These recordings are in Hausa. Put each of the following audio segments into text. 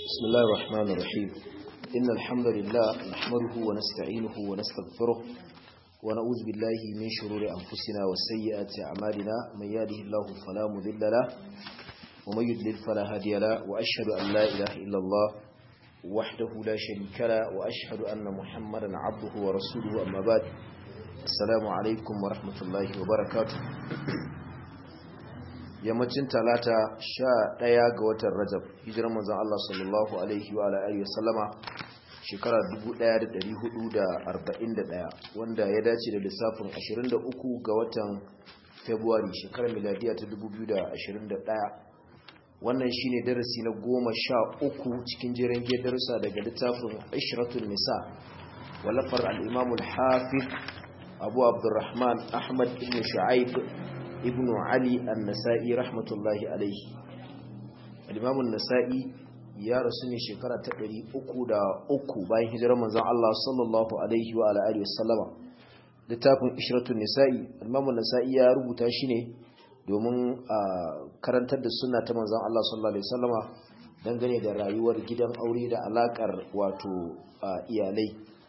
بسم الله الرحمن الرحيم إن الحمد لله نحمده ونستعينه ونستغفره ونعوذ بالله من شرور أنفسنا وسيئات أعمالنا من يهده الله فلا مذل له ومن يضلل فلا هادي له وأشهد أن لا إله إلا الله وحده لا شريك له وأشهد أن محمدا عبده ورسوله أما بعد السلام عليكم ورحمة الله وبركاته yammacin talata sha ɗaya ga watan rajab hijirar manzan Allah sallallahu alaihi wa alihi wa sallama shekara 1441 wanda ya dace da lissafin 23 ga watan february shekarar miladiya ta 2021 wannan shine darasi na goma sha uku cikin jiran darussa daga littafin ishratul nisa walafar al-imamul hafiz abu abdurrahman ahmad ibn shu'aib ibn Ali an-Nasa'i rahmatullahi alaihi al-Imam an-Nasa'i ya rasu ne shekara ta 303 bayan hijirar manzon Allah sallallahu alaihi wa alihi wasallama littafin Ishratun Nisa'i al-Imam an-Nasa'i ya rubuta shi ne domin karantar da sunna ta manzon Allah sallallahu alaihi wasallama dangane da rayuwar gidan aure da alakar wato iyalai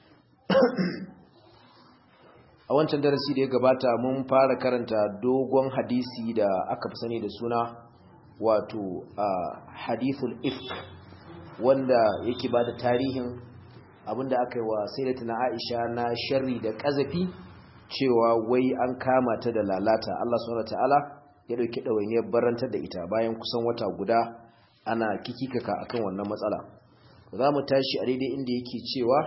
a wancan darasi da ya gabata mun fara karanta dogon hadisi da aka fi sani da suna wato hadithul ifk wanda yake ba da tarihin abinda aka yi wa sayyidatina Aisha na sharri da kazafi cewa wai an kama ta da lalata Allah subhanahu wataala ya dauki dawainiyar barantar da ita bayan kusan wata guda ana kikikaka akan wannan matsala za mu tashi a daidai inda yake cewa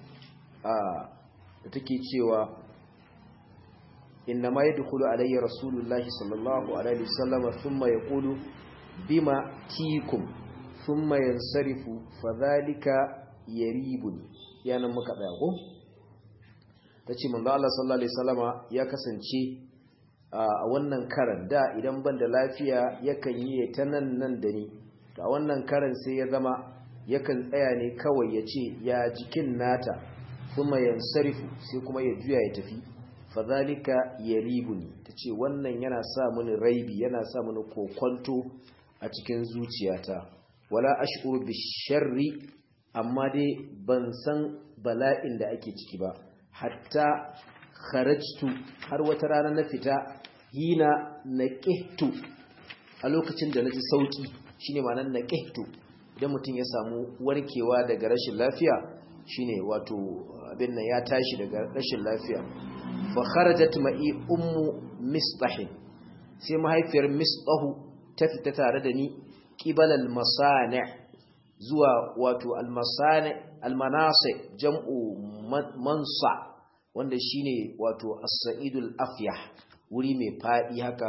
da take cewa إنما يدخل علي رسول الله صلى الله عليه وسلم ثم يقول بما تيكم ثم ينصرف فذلك يريبني yana muka tsaya ko tace manzo Allah sallallahu alaihi wasallama ya kasance a wannan karan da idan ban da lafiya yakan yi ta nan nan da ni a wannan karan sai ya zama yakan tsaya ne kawai ya ce ya jikin nata kuma yansarifu sai kuma ya juya ya tafi fadhalika yaribuni tace wannan yana sa mini raibi yana sa mini kokonto a cikin zuciyata wala ash'uru bisharri amma dai ban san bala'in da ake ciki ba hatta kharajtu har wata rana na fita hina naqihtu a lokacin da naji sauki shine ma'anar naqihtu idan mutum ya samu warkewa daga rashin lafiya shine wato abin nan ya tashi daga rashin lafiya fa kharajat ma'i ummu misbah sai mahaifiyar misbahu ta fita tare da ni qibal al masani zuwa wato al masani al manasi jam'u mansa wanda shine wato as-sa'idul afyah wuri mai fadi haka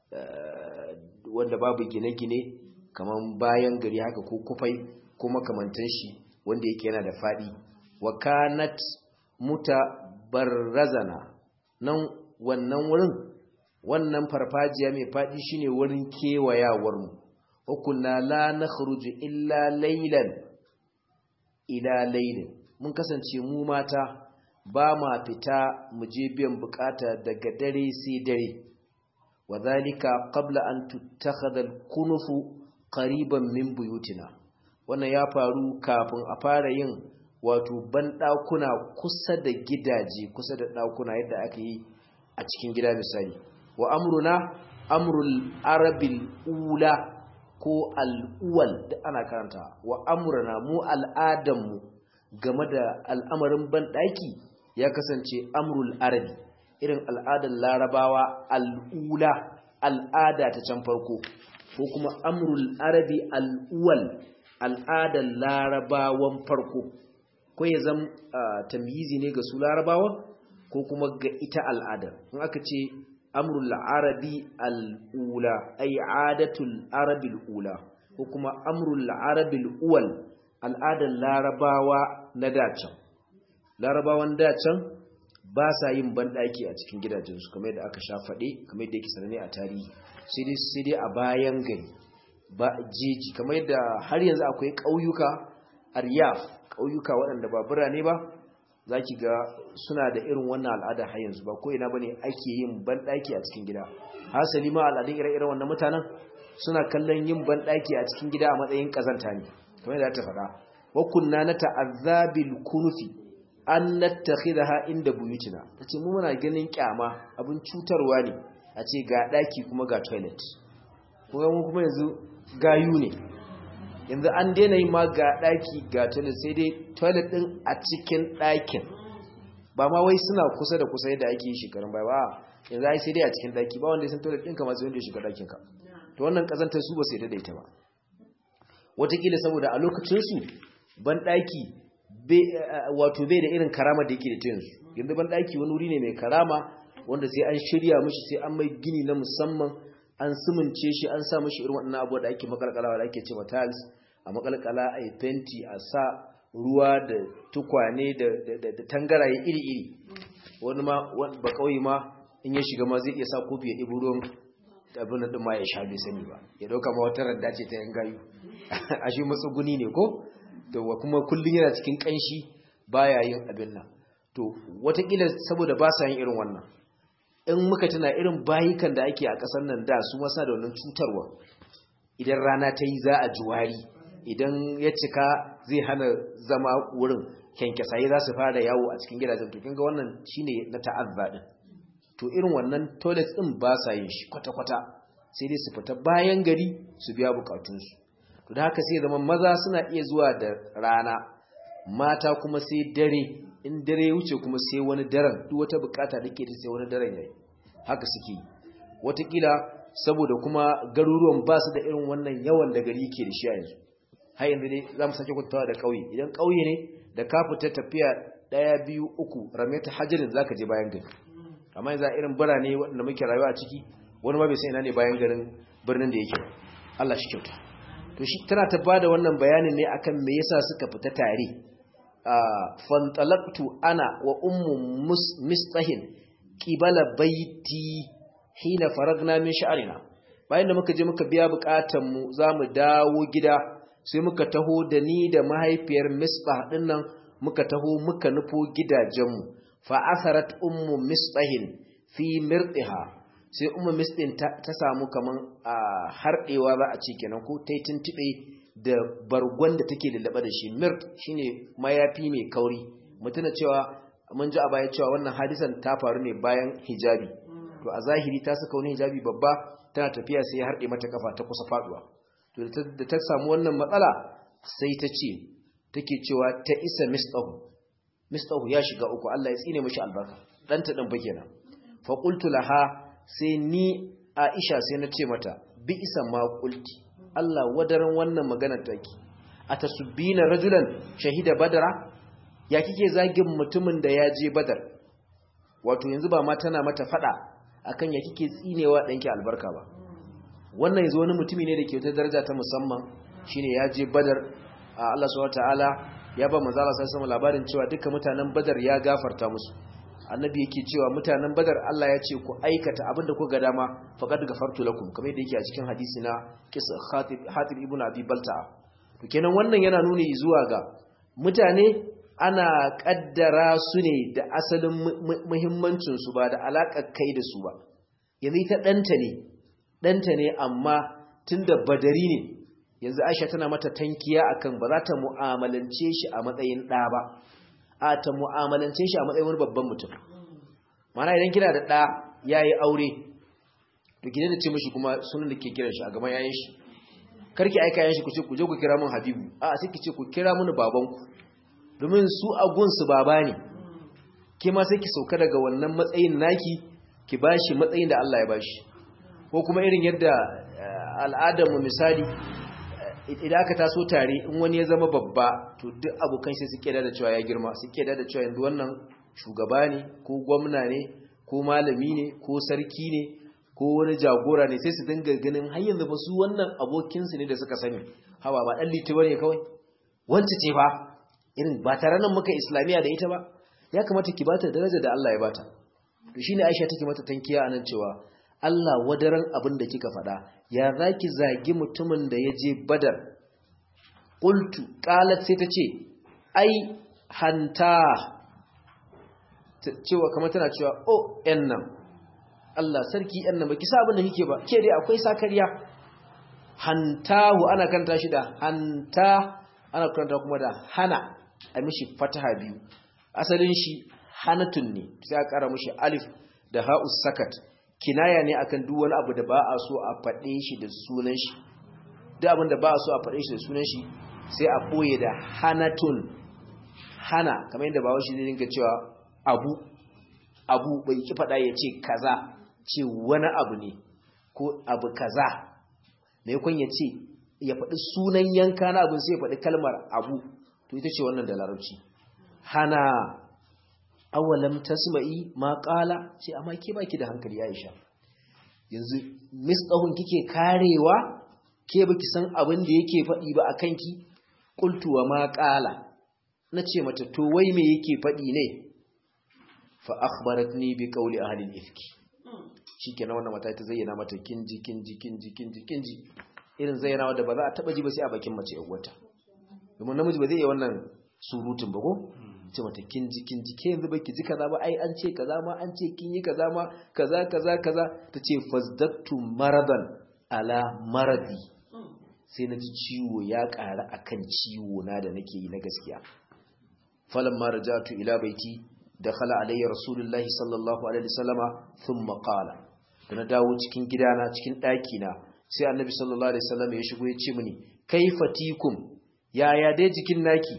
wanda babu gine-gine kaman bayan gari haka ko kufai ko makamantan shi wanda yake yana da fadi wa kanat mutabarrazana nan wannan wurin wannan farfajiya mai faɗi shine wurin kewayawar mu hukunna la nakhruju illa laylan ila laylin mun kasance mu mata ba ma fita mu je biyan bukata daga dare sai dare wadhalika qabla an tuttakhadha al-kunufu qariban min buyutina wannan ya faru kafin a fara yin wato banɗakuna kusa da gidaje kusa da ɗakuna yadda aka yi a cikin gida misali wa amruna amrul arabil ula ko al'uwal da ana karanta wa amruna mu al'adanmu game da al'amarin banɗaki ya kasance amrul arabi irin al'adar larabawa al'ula al'ada ta can farko ko kuma amrul arabi al'uwal al'adar larabawan farko ko ya zama tamyizi ne ga su larabawa ko kuma ga ita al'ada in aka ce amrul arabi al'ula ay adatul arabi al'ula ko kuma amrul arabi al'uwal al'adar larabawa na dacan larabawan dacan ba sa yin banɗaki a cikin gidajensu kamar yadda aka sha faɗe kamar yadda yake sanane a tarihi sai dai a bayan gari ba jeji kamar yadda har yanzu akwai ƙauyuka aryaf ƙauyuka waɗanda ba birane ba za ki ga suna da irin wannan al'ada har yanzu ba ko ina ba ne ake yin banɗaki a cikin gida hasali ma al'adun ire-iren wannan mutanen suna kallon yin banɗaki a cikin gida a matsayin ƙazanta ne kamar da ta faɗa wa kunna nata'azzabil kunufi an nattakhidaha inda buyutina tace mu muna ganin kyama abin cutarwa ne a ce ga daki kuma ga toilet kuma mu kuma yanzu gayu ne yanzu an daina yi ma ga daki ga toilet sai dai toilet din a cikin dakin ba ma wai suna kusa da kusa yadda ake yi shekarun baya ba yanzu ai sai dai a cikin daki ba wanda ya san toilet din kamar sai wanda ya shiga dakin ka to wannan kazantar su ba sai daidaita ba wataƙila saboda a lokacin su ban daki wato bai da irin karama da yake da yanzu yanzu ban daki wani wuri ne mai karama wanda sai an shirya mishi sai an mai gini na musamman an sumunce shi an sa mishi irin waɗannan abubuwa da ake makalkalawa da ake ce tiles a makalkala a yi fenti a sa ruwa da tukwane da tangaraye iri-iri wani ma ba kauye ma in ya shiga ma zai iya sa kofi ya ɗibi ruwan abin da ma ya sha bai sani ba ya ɗauka ma wata randa ce ta yan gayu a shi matsuguni ne ko to kuma kullum yana cikin kanshi baya yin abin nan to watakila saboda ba sa yin irin wannan in muka tuna irin bayukan da ake a ƙasar nan da su masa da wannan cutarwa idan rana ta yi za a juwari idan ya cika zai hana zama wurin kyankyasaye za su fara yawo a cikin gidajen to kinga wannan shine na ta'azza din to irin wannan toilet din ba sa yin shi kwata-kwata sai dai su fita bayan gari su biya bukatunsu to da haka sai zama maza suna iya zuwa da rana mata kuma sai dare in dare ya wuce kuma sai wani daren duk wata bukata da ke da sai wani daren yayi haka suke watakila saboda kuma garuruwan ba su da irin wannan yawan da gari ke da shi a yanzu har yanzu dai za mu sake kwantawa da ƙauye idan ƙauye ne da ka fita tafiya ɗaya biyu uku rameta hajjirin za ka je bayan gari amma yanzu a irin birane waɗanda muke rayuwa a ciki wani ma bai san ina ne bayan garin birnin da yake Allah shi kyauta to shi tana ta bada wannan bayanin ne akan me yasa suka fita tare fantalaqtu ana wa ummu mistahin qibala baiti hina faragna min sha'rina bayan da muka je muka biya bukatun mu zamu dawo gida sai muka taho da ni da mahaifiyar mistah din nan muka taho muka nufo gidajenmu fa asarat ummu mistahin fi mirdiha sai ummu mistin ta, samu kaman a harɗewa za a ce kenan ko ta yi tuntuɓe da bargon da take lullaba da shi mirt shine mayafi mai kauri mutuna cewa mun ji a baya cewa wannan hadisan ta faru ne bayan hijabi to a zahiri ta saka wani hijabi babba tana tafiya sai ya harɗe mata kafa ta kusa faduwa to da ta samu wannan matsala sai ta ce take cewa ta isa mistahu mistahu ya shiga uku Allah ya tsine mishi albarka ɗanta ɗan fa kenan fa qultu laha sai ni Aisha sai na ce mata bi isa ma qulti Allah wadaran wannan magana take atasubbina rajulan shahida badara ya kike zagin mutumin da ya je badar wato yanzu ba ma tana mata fada akan ya kike tsinewa danki albarka ba wannan yanzu wani mutumi ne da ke wata daraja ta musamman shine ya je badar Allah subhanahu wataala ya ba manzo Allah sallallahu alaihi labarin cewa dukkan mutanen badar ya gafarta musu annabi yake cewa mutanen badar Allah ya ce ku aikata abinda ku ga dama faqad gafartu lakum kamar yadda yake a cikin hadisi na kisa Khatib Hatib ibn Abi Balta'a to kenan wannan yana nuni zuwa ga mutane ana kaddara su ne da asalin muhimmancin su ba da alakar kai da su ba yanzu ita danta ne danta ne amma tunda badari ne yanzu Aisha tana mata tankiya akan ba za ta mu'amalance shi a matsayin ɗa ba a ta mu'amalance shi a matsayin wani babban mutum mana idan kina da ɗa ya yi aure to ki da ce mashi kuma sunan da ke kiran shi a gaban yayin shi karki aika yayin shi ku ce ku je ku kira mun habibu a sai ki ce ku kira mun babanku domin su a gunsu baba ne ke ma sai ki sauka daga wannan matsayin naki ki bashi matsayin da Allah ya bashi ko kuma irin yadda al'adar mu misali idan aka taso tare in wani ya zama babba to duk abokan shi suke da cewa ya girma suke da cewa yanzu wannan shugaba ne ko gwamna ne ko malami ne ko sarki ne ko wani jagora ne sai su dinga ganin har yanzu ba su wannan abokinsu ne da suka sani hawa ba dan liti bane kawai wance ce fa irin ba tare nan muka islamiya da ita ba ya kamata ki bata daraja da Allah ya bata to shine Aisha take mata tankiya anan cewa Allah wadaran abin da kika faɗa ya zaki zagi mutumin da ya je badar qultu qalat sai ta ce ai hanta cewa kamar tana cewa oh yan nan Allah sarki yan nan baki sa abin da kike ba ke dai akwai sakariya hantahu ana kanta shi da hanta ana karanta kuma da hana a mishi fataha biyu asalin shi hanatun ne sai a kara mishi alif da ha'us sakat kinaya ne akan duk wani abu da ba a so a faɗe shi da sunan shi duk abin da ba a so a faɗe shi da sunan shi sai a ɓoye da hanatun hana kamar yadda bawa shi zai dinka cewa abu abu bai ki faɗa ya ce kaza ce wani abu ne ko abu kaza mai kun ya ce ya faɗi sunan yanka na abin sai ya faɗi kalmar abu to ita ce wannan da larabci hana awalam tasma'i ma qala ce amma ke baki da hankali Aisha yanzu misdahun kike karewa ke baki san abin da yake faɗi ba akan ki qultu wa ma qala nace mata to wai me yake faɗi ne fa akhbaratni bi qawli ahli al-ifki shikenan wannan mata ta zayyana mata kinji kinji kinji kinji kinji irin zayyana da ba za a taba ji ba sai a bakin mace yan wata domin namiji ba zai iya wannan surutun ba ko ce mata kinji kinji ke yanzu baki ji kaza ba ai an ce kaza ma an ce kin yi kaza ma kaza kaza kaza tace fazdattu maradan ala maradi sai na ji ciwo ya ƙara akan ciwo na da nake yi na gaskiya falamma rajatu ila baiti dakhala alayya rasulullahi sallallahu alaihi wasallama thumma qala da na dawo cikin gidana cikin daki na sai annabi sallallahu alaihi wasallam ya shigo ya ce mini kaifatikum yaya dai jikin naki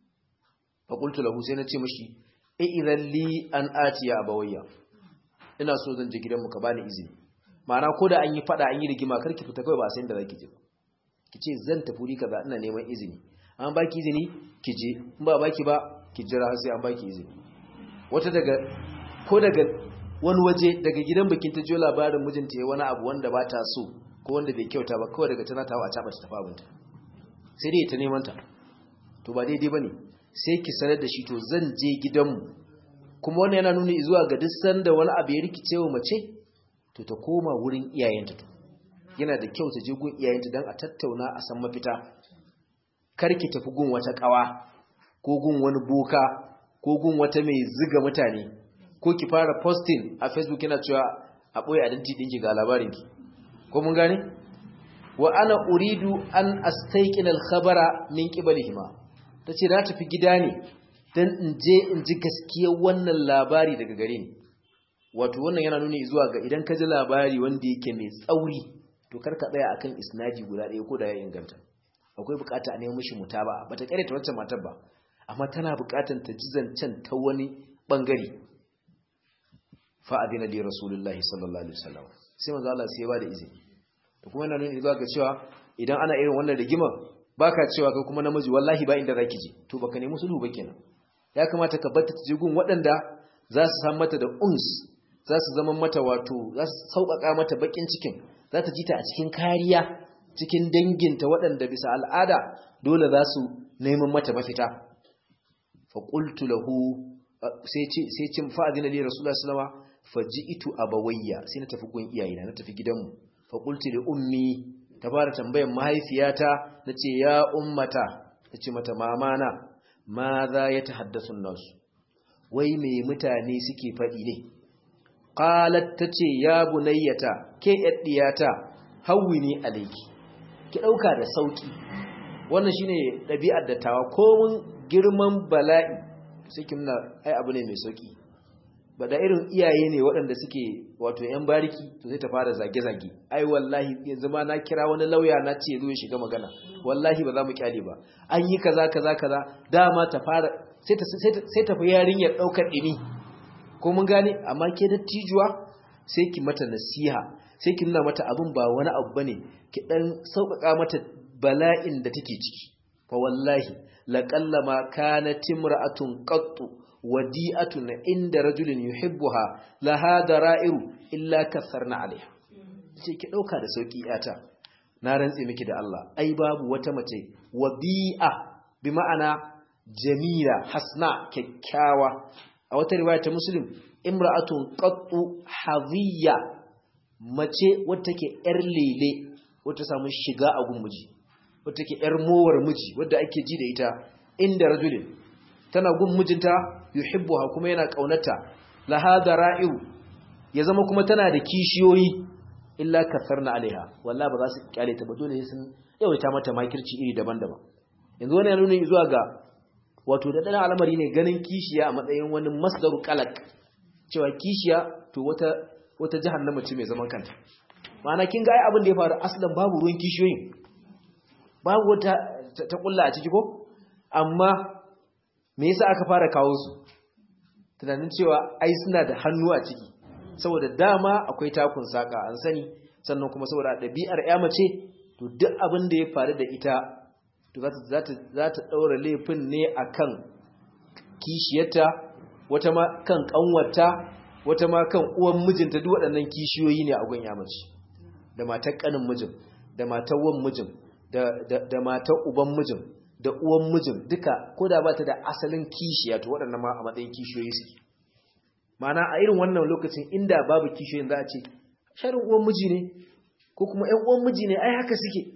fa qultu lahu sai na ce mishi e idan li an atiya abawayya ina so zan je gidanmu ka bani izini ma'ana ko da an yi fada an yi rigima kar ki fita kawai ba sai da zaki je ki ce zan tafi ri kaza ina neman izini an baki izini ki je in ba baki ba ki jira sai an baki izini wata daga ko daga wani waje daga gidan bikin ta jo labarin mijinta ya wani abu wanda ba ta so ko wanda bai kyauta ba kawai daga tana tawa a caba ta tafi abinta sai dai ta neman ta to ba daidai bane sai ki sanar da shi to zan je gidanmu kuma wannan yana nuni zuwa ga duk sanda wani abu ya rikice wa mace to ta koma wurin iyayenta to yana da kyau ta je gun iyayenta dan a tattauna a san mafita kar ki tafi gun wata kawa ko gun wani boka ko gun wata mai ziga mutane ko ki fara posting a facebook yana cewa a boye identity dinki ga labarinki ko mun gane wa ana uridu an astayqin al-khabara min qibalihima tace na tafi gida ne dan in je in ji gaskiyar wannan labari daga gare ni wato wannan yana nuni zuwa ga idan ka ji labari wanda yake mai tsauri to kar ka tsaya akan isnadi guda ɗaya ko da ya inganta akwai bukata a nemo mishi mutaba bata kare ta wancan matar ba amma tana bukatan ta ji zancen ta wani bangare fa adina li rasulullahi sallallahu alaihi wasallam sai manzo Allah sai ya bada izini to kuma yana nuni zuwa ga cewa idan ana irin wannan rigima baka cewa kai kuma namiji wallahi ba inda zaki je to baka nemi sulhu ba kenan ya kamata ka bar ta je gun waɗanda za su san mata da uns za su zama mata wato za su sauƙaƙa mata bakin cikin za ta ji ta a cikin kariya cikin danginta waɗanda bisa al'ada dole za su neman mata mafita fa qultu lahu sai ce sai cin fa'adina li rasulullahi sallallahu alaihi wasallam faji'tu abawayya sai na tafi gun iyayena na tafi gidanmu fa qultu li ummi ta fara tambayar mahaifiyata nace ya ummata nace mata mamana ma za ya tahaddathu nasu wai me mutane suke faɗi ne qalat tace ya bunayyata ke yaddiyata hawwini alayki ki dauka da sauki wannan shine dabi'ar dattawa ko mun girman bala'i sai kin na ai abu ne mai sauki ba da irin iyaye ne waɗanda suke wato yan bariki to sai ta fara zage-zage ai wallahi yanzu ma na kira wani lauya na ce zo ya shiga magana wallahi ba za mu kyale ba an yi kaza kaza kaza dama ta fara sai ta sai ta fi yarinyar daukar dini ko mun gane amma ke dattijuwa sai ki mata nasiha sai ki nuna mata abin ba wani abu bane ki dan sauƙaƙa mata bala'in da take ciki fa wallahi laqallama kanat imra'atun qattu wadi'atun inda rajulin yuhibbuha laha dara'iru illa kasarna alaiha sai ki dauka da sauki yata na rantse miki da Allah ai babu wata mace wadi'a bi ma'ana jamila hasna kyakkyawa a wata riwaya ta muslim imra'atun qattu hadhiya mace wata take yar lele wata samu shiga a gun miji wata take yar mowar miji wadda ake ji da ita inda rajulin tana gun mijinta yuhibbuha kuma yana kaunata laha dara'iu ya zama kuma tana da kishiyoyi illa kasarna alaiha wallahi ba za su kyale ta ba dole sun yawaita mata makirci iri daban-daban yanzu wani ya nuna zuwa ga wato da ɗan al'amari ne ganin kishiya a matsayin wani masdaru kalak cewa kishiya to wata wata jahannama ce mai zaman kanta ma'ana kin ga ai abin da ya faru aslan babu ruwan kishiyoyin babu wata ta kulla a ciki ko amma me yasa aka fara kawo su tunanin cewa ai suna da hannu a ciki saboda dama akwai takun saka an sani sannan kuma saboda ɗabi'ar ya mace to duk abin da ya faru da ita to za ta ɗaura laifin ne akan kishiyarta wata ma kan ƙanwata wata ma kan uwan mijinta duk waɗannan kishiyoyi ne a gun ya mace da matar ƙanin mijin da matar wan mijin da matar uban mijin da uwan mijin duka ko da ba ta da asalin kishiya to waɗannan ma a matsayin kishiyoyi suke mana a irin wannan lokacin inda babu kishiyoyin za a ce sharin uwan miji ne ko kuma ƴan uwan miji ne ai haka suke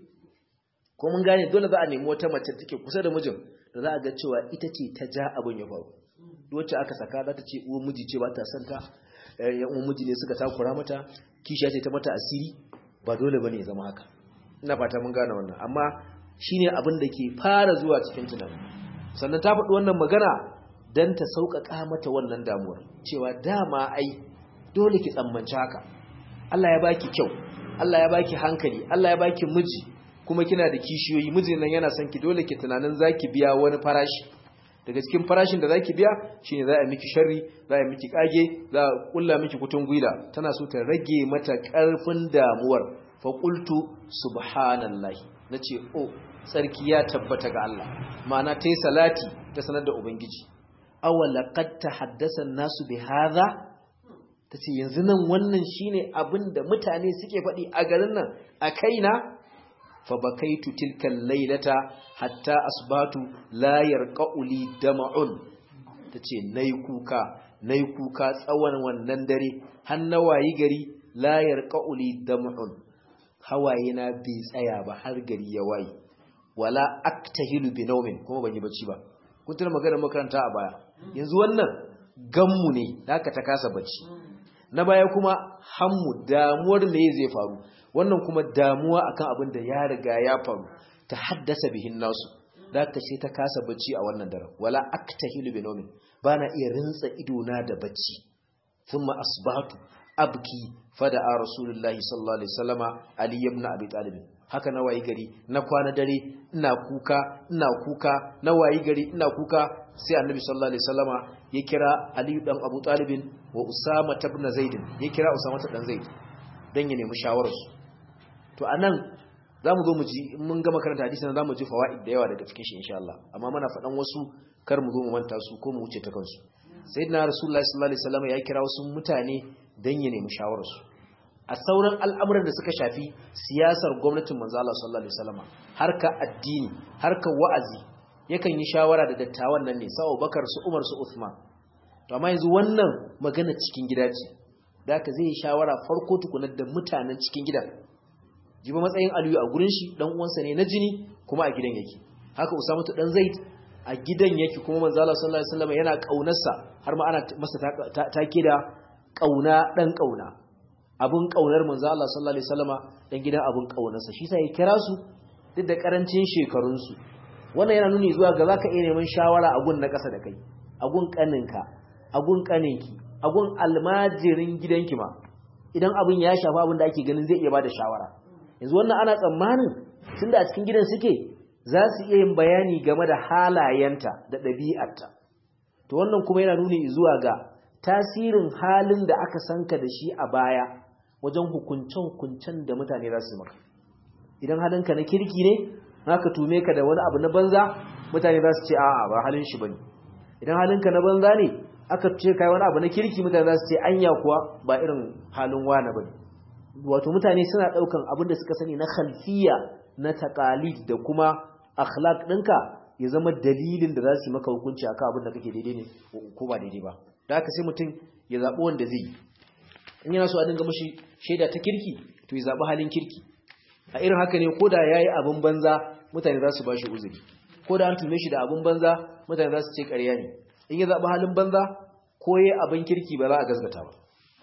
ko mun gane dole za a nemi wata mace take kusa da mijin da za a ga cewa ita ce ta ja abin ya faru wacce aka saka za ta ce uwan miji ce ba ta son ta ƴan uwan miji ne suka takura mata kishiya ce ta mata asiri ba dole bane ya zama haka ina fata mun gane wannan amma shine abin da ke fara zuwa cikin tunani sannan ta faɗi wannan magana dan ta sauƙaƙa mata wannan damuwar cewa dama ai dole ki tsammanci haka Allah ya baki kyau Allah ya baki hankali Allah ya baki miji kuma kina da kishiyoyi mijin nan yana son ki dole ki tunanin zaki biya wani farashi daga cikin farashin da zaki biya shine za a miki sharri za a miki kage za a kulla miki kutun gwila tana so ta rage mata karfin damuwar fa qultu subhanallahi nace oh sarki ya tabbata ga Allah ma'ana tayi salati ta sanar da ubangiji awala qad tahaddasa an-nasu bi hadha tace yanzu nan wannan shine abinda mutane suke faɗi a garin nan a kaina fa bakaitu tilka laylata hatta asbatu la yarqa'u li dam'un tace nayi kuka nayi kuka tsawon wannan dare har na wayi gari la yarqa'u li dam'un hawaye na bai tsaya ba har gari ya wayi wala aktahilu bi nawmin kuma ban yi bacci ba kun tuna magana makaranta a baya yanzu wannan gammu ne haka ta kasa bacci na baya kuma hammu damuwar me zai faru wannan kuma damuwa akan abin da ya riga ya faru ta haddasa bihin nasu da ka ce ta kasa bacci a wannan daren wala aktahilu bi nawmin bana iya rintsa ido na da bacci thumma asbahtu abki fada a rasulullahi sallallahu alaihi wasallama ali ibn abi talib haka na wayi gari na kwana dare ina kuka ina kuka na wayi gari ina kuka sai annabi sallallahu alaihi wasallama ya kira ali dan abu talib wa usama ibn zaid ya kira usama dan zaid dan ya nemi shawararsu to anan zamu zo mu ji in mun gama karanta hadisin zamu ji fawaid da yawa daga cikin shi insha Allah amma muna faɗan wasu kar mu zo mu manta su ko mu wuce ta kansu sayyidina rasulullahi sallallahu alaihi wasallama ya kira wasu mutane dan ya nemi shawararsu a sauran al'amuran da suka shafi siyasar gwamnatin manzo Allah sallallahu alaihi wasallama harka addini harka wa'azi yakan yi shawara da dattawan nan ne sa'o bakar su umar su uthman to amma yanzu wannan magana cikin gida ce da ka zai yi shawara farko tukunar da mutanen cikin gidan jiba matsayin aliyu a gurin shi dan uwansa ne na jini kuma a gidan yake haka usamatu dan zaid a gidan yake kuma manzo Allah sallallahu alaihi wasallam yana kaunarsa har ma ana masa take da kauna dan kauna abun kaunar manzo Allah sallallahu alaihi wasallama dan gidan abun kaunarsa shi sai ya kira su duk da karancin shekarun su wannan yana nuni zuwa ga zaka iya neman shawara a gun na kasa da kai a gun kaninka a gun kaninki a gun almajirin gidanki ma idan abin ya shafa abin da ake ganin zai iya bada shawara yanzu wannan ana tsammanin tunda a cikin gidan suke za su iya yin bayani game da halayenta da ɗabi'arta to wannan kuma yana nuni zuwa ga tasirin halin da aka sanka da shi a baya wajen hukuncen-hukuncen da mutane za su maka idan halinka na kirki ne haka tume ka da wani abu na banza mutane za su ce a'a ba halin shi bane idan halinka na banza ne aka ce kai wani abu na kirki mutane za su ce anya kuwa ba irin halin wani bane wato mutane suna daukan abin da suka sani na khalfiya na taqalid da kuma akhlaq ɗinka ya zama dalilin da za su yi maka hukunci akan abin da kake daidai ne ko ba daidai ba da haka sai mutum ya zaɓi wanda zai yi in yana so a dinga mashi shaida ta kirki to ya zaɓi halin kirki a irin haka ne ko da ya yi abin banza mutane za su ba shi uzuri ko da an tume shi da abin banza mutane za su ce ƙarya ne in ya zaɓi halin banza ko ya abin kirki ba za a gazgata ba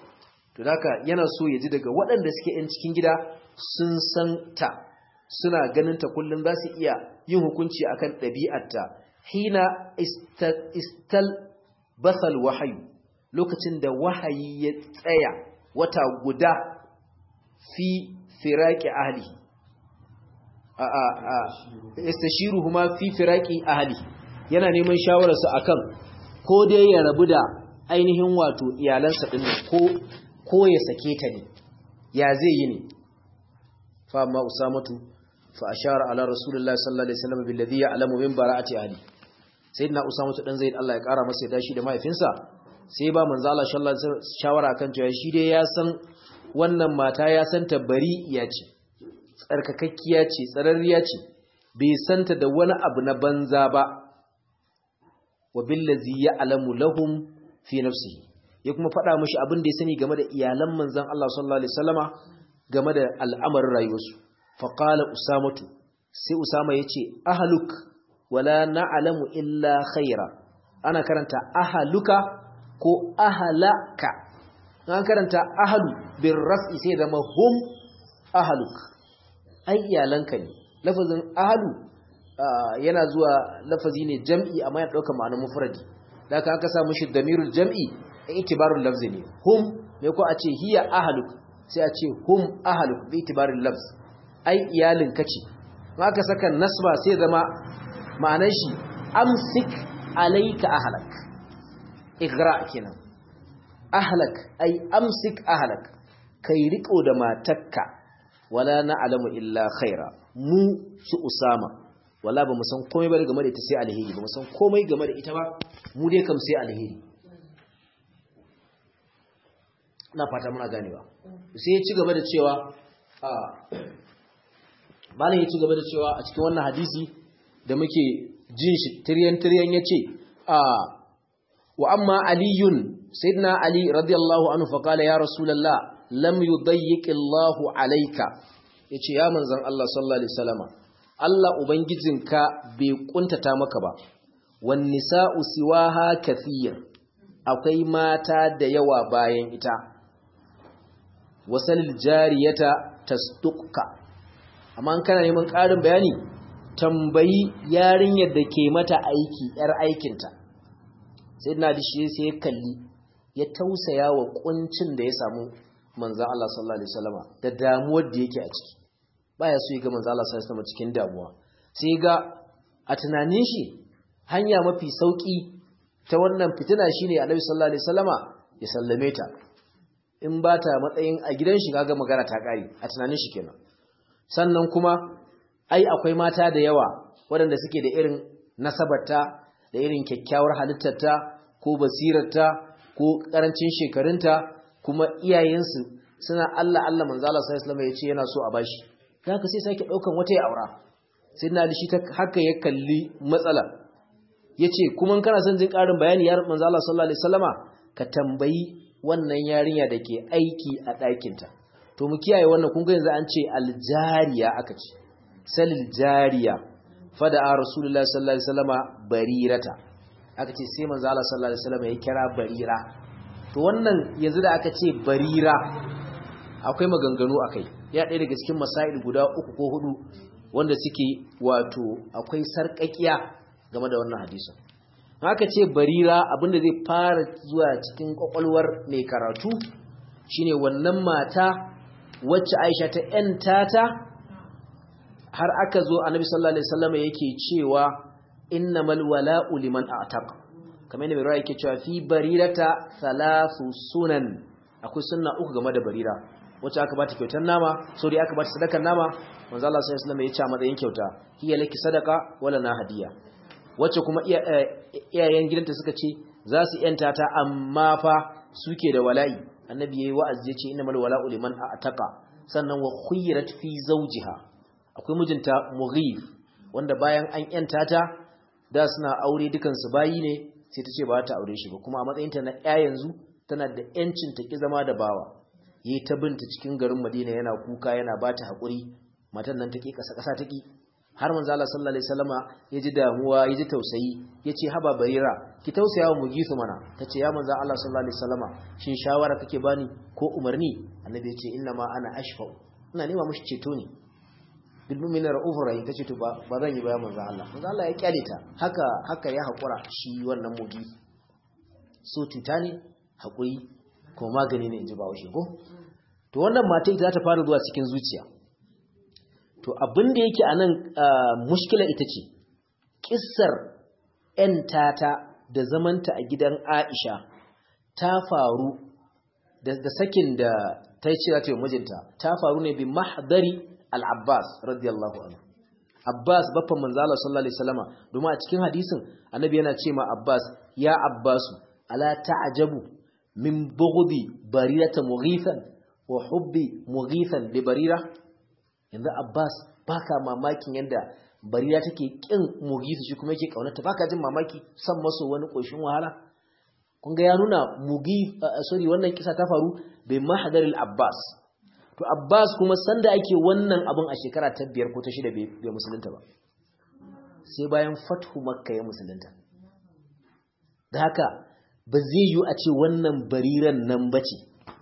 to haka yana so ya ji daga waɗanda suke yan cikin gida sun san ta suna ganin ta kullum za su iya yin hukunci akan ɗabi'arta hina istal basal wahayu lokacin da wahayi ya tsaya wata guda fi firaki ahli a a a istashiruhuma fi firaki ahli yana neman shawararsa akan ko dai ya rabu da ainihin wato iyalansa din ko ko ya sake ta ne ya zai yi ne fa amma usamatu fa ashara ala rasulullahi sallallahu alaihi wasallam billadhi ya'lamu min bara'ati ahli sayyidina usamatu dan zaid Allah ya kara masa dashi da mahaifinsa sai ba manzo Allah sallallahu alaihi wasallam shawara kan cewa shi dai ya san wannan mata ya san ta bari iya ce tsarkakakkiya ce tsararriya ce bai santa da wani abu na banza ba wa billazi ya'lamu lahum fi nafsihi ya kuma faɗa mashi abin da ya sani game da iyalan manzan Allah sallallahu alaihi wasallama game da al'amarin rayuwarsu faqala usamatu sai usama yace ahluk wala na'lamu illa khaira ana karanta ahluka ko ahlaka an karanta ahlu bir raf'i sai zama hum ahluk ai iyalanka ne lafazin ahlu yana zuwa lafazi ne jam'i amma ya dauka ma'anar mufradi da aka aka sa mishi damirul jam'i itibarul lafzi ne hum me ko a ce hiya ahluk sai a ce hum ahluk bi itibarul lafz ai iyalin kace in aka saka nasba sai zama ma'anar shi amsik alayka ahlak igra kenan ahlak ai amsik ahlak kai riko da matakka wala na'lamu illa khaira mu su usama wala ba mu san komai ba game da ita sai alheri ba mu san komai game da ita ba mu dai kam sai alheri na fata muna ganewa sai ya ci gaba da cewa a malam ya ci gaba da cewa a cikin wannan hadisi da muke jin shi tiryan tiryan yace a wa amma aliyun sayyidina ali radiyallahu anhu fa qala ya rasulullah lam yudayyiq Allah alayka yace ya manzon Allah sallallahu alaihi wasallama Allah ubangijinka bai kuntata maka ba wan nisa'u siwaha kathir akwai mata da yawa bayan ita wasalil jariyata tasduqka amma an kana neman ƙarin bayani tambayi yarinyar da ke mata aiki yar aikinta sai na da shi sai ya kalli ya tausaya wa kuncin da ya samu manzan Allah sallallahu alaihi wasallama da damuwar da yake a ciki baya so ya ga manzan Allah sallallahu alaihi wasallama cikin damuwa sai ga a tunanin shi hanya mafi sauki ta wannan fitina shine Annabi sallallahu alaihi wasallama ya sallame ta in ba ta matsayin a gidan shi kaga magana ta kare a tunanin shi kenan sannan kuma ai akwai mata da yawa waɗanda suke da irin nasabarta da irin kyakkyawar halittarta ko basirarta ko karancin shekarunta kuma iyayensu suna Allah Allah manzo Allah sallallahu alaihi wasallam ya ce yana so a bashi haka sai sake daukan wata ya aura sai na da shi ta haka ya kalli matsala yace kuma kana son jin karin bayani ya manzo Allah sallallahu alaihi wasallama ka tambayi wannan yarinya da ke aiki a ɗakinta to mu kiyaye wannan kun ga yanzu an ce aljariya aka ce salil jariya fada a rasulullahi sallallahu alaihi wasallama barirata aka ce sai manzo Allah sallallahu alaihi wasallama ya kira barira to wannan yanzu da aka ce barira akwai maganganu akai ya ɗaya daga cikin masail guda uku ko hudu wanda suke wato akwai sarƙaƙiya game da wannan hadisin haka ce barira abinda zai fara zuwa cikin kwakwalwar mai karatu shine wannan mata wacce aisha ta ‘yanta ta har aka zo annabi sallallahu alaihi wasallam yake cewa innamal wala'u liman a'taq kamar yadda mai yake cewa fi barirata thalathu sunan akwai sunna uku game da barira wacce aka bata kyautar nama so dai aka bata sadakar nama manzo Allah sallallahu alaihi wasallam ya ce a matsayin kyauta hiya laki sadaka wala na hadiya wacce kuma iyayen gidanta suka ce za su yanta ta amma fa suke da wala'i annabi yayi wa'azi yace innamal wala'u liman a'taqa sannan wa khuyrat fi zawjiha akwai mijinta mughif wanda bayan an yanta ta da suna aure dukan su bayi ne sai ta ce ba ta aure shi ba kuma a matsayinta na ƴa yanzu tana da yancin ta ki zama da bawa yayi ta binta cikin garin Madina yana kuka yana bata hakuri matan nan take kasa kasa take har manzo Allah sallallahu alaihi wasallama yaji damuwa yaji tausayi yace haba barira ki tausaya wa mugisu mana tace ya manzo Allah sallallahu alaihi wasallama shin shawara kake bani ko umarni annabi yace inna ma ana ashfa ina nema mushi ceto ne bil mu'mina ra'ufur rahim tace to ba zan yi ba manzo Allah manzo Allah ya kyale ta haka haka ya hakura shi wannan mugi so tuta ne hakuri ko magani ne inji bawo shi ko to wannan mata ita ta fara zuwa cikin zuciya to abin da yake anan mushkila ita ce kissar ‘yan tata da zamanta a gidan Aisha ta faru da sakin da ta yi cira ta yi mijinta ta faru ne bi mahdari al-Abbas radiyallahu anhu Abbas baffan manzala sallallahu alaihi wasallama domin a cikin hadisin annabi yana ce ma Abbas ya Abbasu ala ta'jabu min bughdi barirata mughithan wa hubbi mughithan li barira yanzu Abbas baka mamakin yanda barira take kin mughithu shi kuma yake kaunarta baka jin mamaki san maso wani koshin wahala kun ga ya nuna mugi sorry wannan kisa ta faru bai mahdar al-Abbas to Abbas kuma sanda ake wannan abun a shekara ta biyar ko ta shida bai musulunta ba sai bayan fathu makka ya musulunta da haka ba zai yi a ce wannan bariran nan bace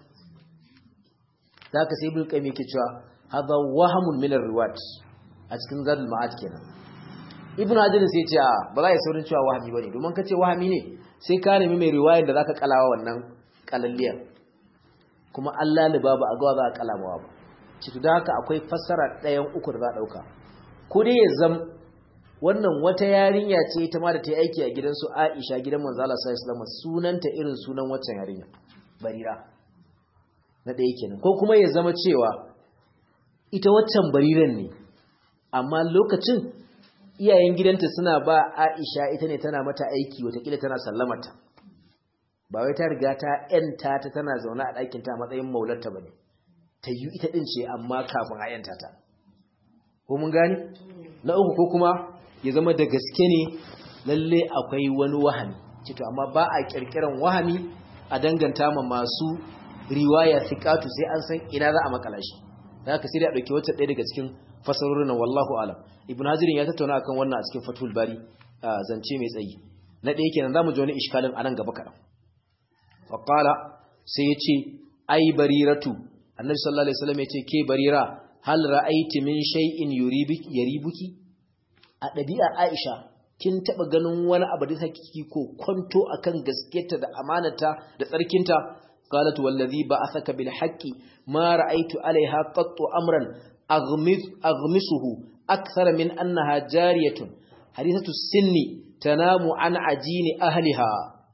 da haka sai ibn qayyim yake cewa hadha wahamun min ar-riwat a cikin zadul ma'ad kenan ibn hajar sai ce ba za ya saurin cewa wahami bane domin kace wahami ne sai ka nemi mai riwayar da zaka kalawa wannan kalalliyar kuma Allah liba ba a ga za a kalamawa ba ciki da haka akwai fassara ɗayan uku da za a dauka ko dai ya zam wannan wata yarinya ce ita ma da ta yi aiki a gidansu Aisha gidan manzo Allah sallallahu alaihi wasallam sunanta irin sunan waccan yarinya barira na ɗaya kenan ko kuma ya zama cewa ita waccan bariran ne amma lokacin iyayen gidanta suna ba Aisha ita ne tana mata aiki watakila tana sallamata ba wai ta riga ta yanta ta tana zaune a ɗakin ta matsayin maularta bane ta yi ita din ce amma kafin a yanta ta ko mun gani na uku ko kuma ya zama da gaske ne lalle akwai wani wahami cito amma ba a kirkiran wahami a danganta ma masu riwaya thiqatu sai an san ina za a makala shi da haka sai da dauki wata ɗaya daga cikin fasarorin wallahu alam ibn hazirin ya tattauna akan wannan a cikin fatul bari zance mai tsayi na ɗaya kenan zamu ji wani iskalin anan gaba kaɗan fa qala sai ya ce ai bariratu annabi sallallahu alaihi wasallam ya ce ke barira hal ra'aiti min shay'in yuribiki yaribuki a ɗabi'ar aisha kin taɓa ganin wani abu da hakiki ko kwanto akan gaskiyarta da amanata da tsarkinta قالت والذي بعثك بالحق ما رأيت عليها قط أمرا أغمس أغمسه أكثر من أنها جارية حديثة السن تنام عن عجين أهلها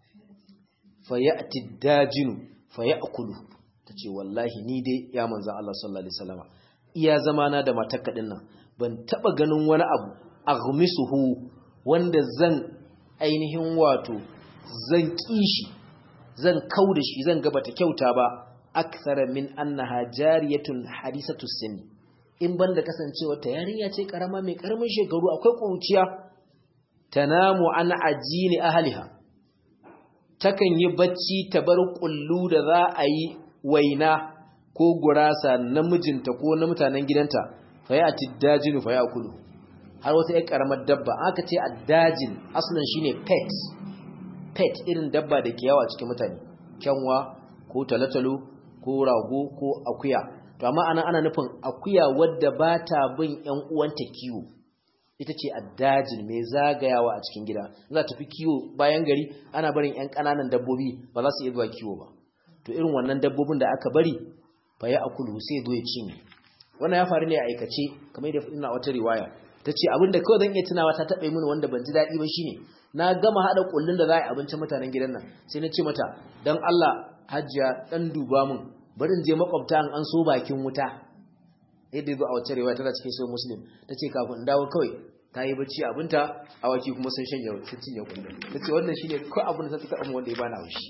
فيأتي الداجن فيأكل tace wallahi ni dai ya manzo Allah sallallahu alaihi wasallama iya zamana da matakadin nan ban taba ganin wani abu aghmisuhu wanda zan ainihin wato zan kishi zan kau da shi zan gaba ta kyauta ba akthara min annaha jariyatun hadisatu sinni in banda kasancewa ta yarinya ce karama mai karamin shekaru akwai kuruciya tanamu an ajini ahliha takan yi bacci ta bar kullu da za a yi waina ko gurasa na mijinta ko na mutanen gidanta fa ya tiddajinu fa ya kulu har wata ƴar karamar dabba aka ce addajin aslan shine pet pet irin dabba da ke yawa cikin mutane kyanwa ko talatalo ko rago ko akuya to amma ana ana nufin akuya wadda ba ta bin ƴan uwanta kiwo ita ce addajin mai zagayawa a cikin gida za ta fi kiwo bayan gari ana barin ƴan ƙananan dabbobi ba za su iya zuwa kiwo ba to irin wannan dabbobin da aka bari fa ya akulu sai zo ya cinye wannan ya faru ne a aikace kamar yadda ina wata riwaya ta ce abinda kawai zan iya tunawa ta taɓa mini wanda ban ji daɗi ba shine na gama haɗa ƙullun da za a yi abincin mutanen gidan nan sai na ce mata don Allah hajjiya ɗan duba min bari in je makwabta an so bakin wuta yadda ya zo a wacce rewa tana cikin sai muslim ta ce kafin dawo kawai ta yi bacci abinta awaki kuma sun shanya sun cinye kullum ta ce wannan shine ko abin da ta taɓa wanda ya bana haushi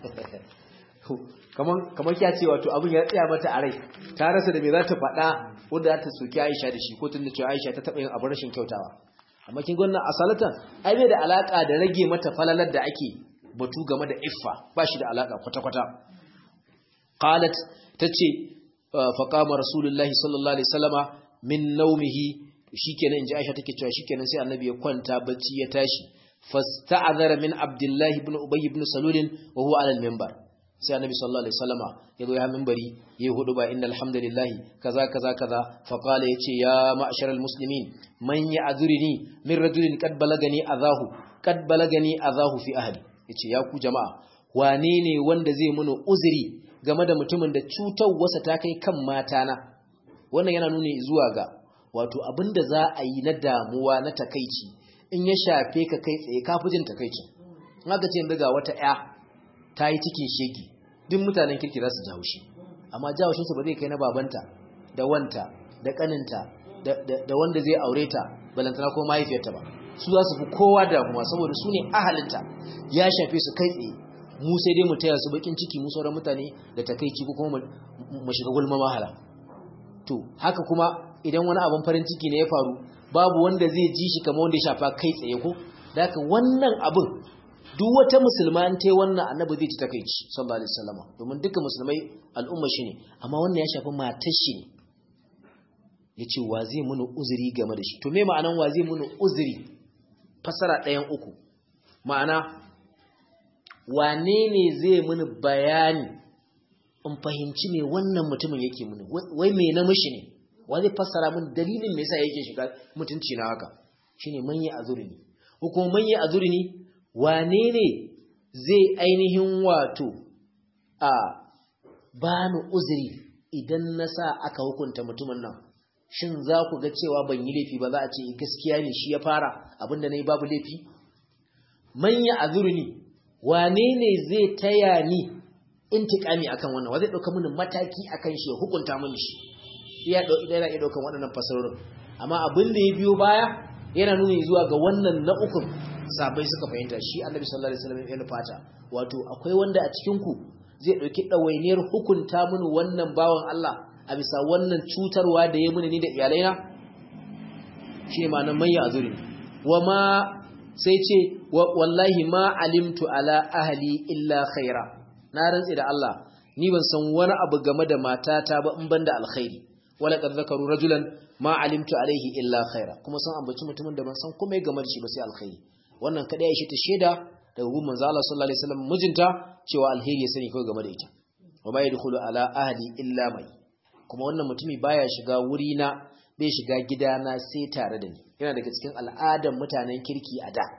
kamar kya ce wato abin ya tsaya mata a rai ta rasa da me za ta faɗa wanda za ta soki Aisha da shi ko tun da cewa Aisha ta taɓa yin abin rashin kyautawa amma kin gwanna asalatan ai bai da alaka da rage mata falalar da ake batu game da iffa ba shi da alaka kwata-kwata qalat tace fa qama rasulullahi sallallahu alaihi wasallama min nawmihi shikenan inji Aisha take cewa shikenan sai annabi ya kwanta bacci ya tashi fasta'adhara min abdullahi ibn ubay ibn salul wa huwa ala al-minbar sai annabi sallallahu alaihi wasallama ya zo ya minbari yayi hudu ba innal hamdalillah kaza kaza kaza fa qala yace ya ma'sharal muslimin man ya'dhurini min rajulin qad balagani azahu qad balagani azahu fi ahli yace ya ku jama'a wane ne wanda zai muni uzuri game da mutumin da cutar wasa ta kai kan matana wannan yana nuni zuwa ga wato abinda za a yi na damuwa na takaici in ya shafe ka kai tsaye kafi jin takaici in aka ce yanzu ga wata ya ta yi cikin shegi duk mutanen kirki za su ji haushi amma ji haushinsu ba zai kai na babanta da wanta da kaninta da wanda zai aure ta balantana ko mahaifiyarta ba su za su fi kowa damuwa saboda su ne ahalinta ya shafe su kai tsaye mu sai dai mu taya su bakin ciki mu sauran mutane da takaici ko kuma mu shiga gulma mahala to haka kuma idan wani abin farin ciki ne ya faru babu wanda zai ji shi kamar wanda ya shafa kai tsaye ko da haka wannan abin duk wata musulma an ta wannan annabi zai ci takaici sallallahu alaihi wasallam domin duka musulmai al'umma shi ne amma wannan ya shafi matar shi ne yace wa zai muni uzuri game da shi to me ma'anan wa zai muni uzuri fasara ɗayan uku ma'ana wane ne zai muni bayani in fahimci me wannan mutumin yake muni wai me na mishi ne wa zai fassara min dalilin me yasa yake shiga mutunci na haka shine manye azurni ko kuma manye azurni wane ne zai ainihin wato a bani uzuri idan na sa aka hukunta mutumin nan shin za ku ga cewa ban yi laifi ba za a ce gaskiya ne shi ya fara abinda na yi babu laifi manya azurni wane ne zai taya ni intikami akan wannan wa zai ɗauka mini mataki akan shi ya hukunta mini shi iya yana iya ɗaukan waɗannan fasarorin amma abin da ya biyo baya yana nuni zuwa ga wannan na ukun sabai suka fahimta shi annabi sallallahu alaihi wasallam ya fata wato akwai wanda a cikin ku zai dauki dawainiyar hukunta mini wannan bawan Allah a bisa wannan cutarwa da ya mini ni da iyalaina shi ma nan manya azuri wa ma sai ce wallahi ma alimtu ala ahli illa khaira na rantsi da Allah ni ban san wani abu game da matata ba in banda alkhairi wala qad zakaru rajulan ma alimtu alaihi illa khaira kuma san ambaci mutumin da ban san komai game da shi ba sai alkhairi wannan kada ya shi ta sheda daga gun manzo Allah sallallahu alaihi wasallam mijinta cewa alheri ya sani kawai game da ita wa ma yadkhulu ala ahli illa mai kuma wannan mutumi baya shiga wuri na bai shiga gidana sai tare da ni yana daga cikin al'adan mutanen kirki a da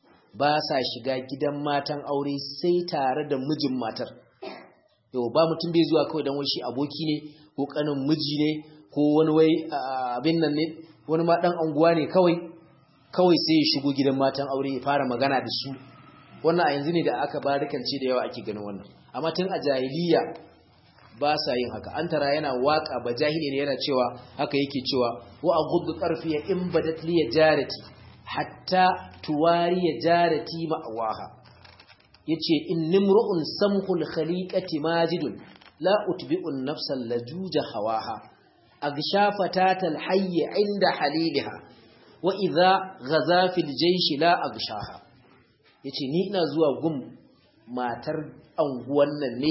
ba sa shiga gidan matan aure sai tare da mijin matar yau ba mutum bai zuwa kawai dan wai shi aboki ne ko kanin miji ne ko wani wai abin nan ne wani ma dan anguwa ne kawai kawai sai ya shigo gidan matan aure ya fara magana da su wannan a yanzu ne da aka barikance da yawa ake ganin wannan amma tun a jahiliya ba sa yin haka an tara yana waka ba jahili ne yana cewa haka yake cewa wa aghuddu tarfi ya in badat li jarati hatta tuwari ya jarati ma'awaha yace innimru'un samhul khaliqati majidun la utbi'un nafsal lajuja hawaha agsha fatatal hayy inda haliliha wa idha ghaza fil jaysh la agshaha yace ni ina zuwa gum matar anguwan nan ne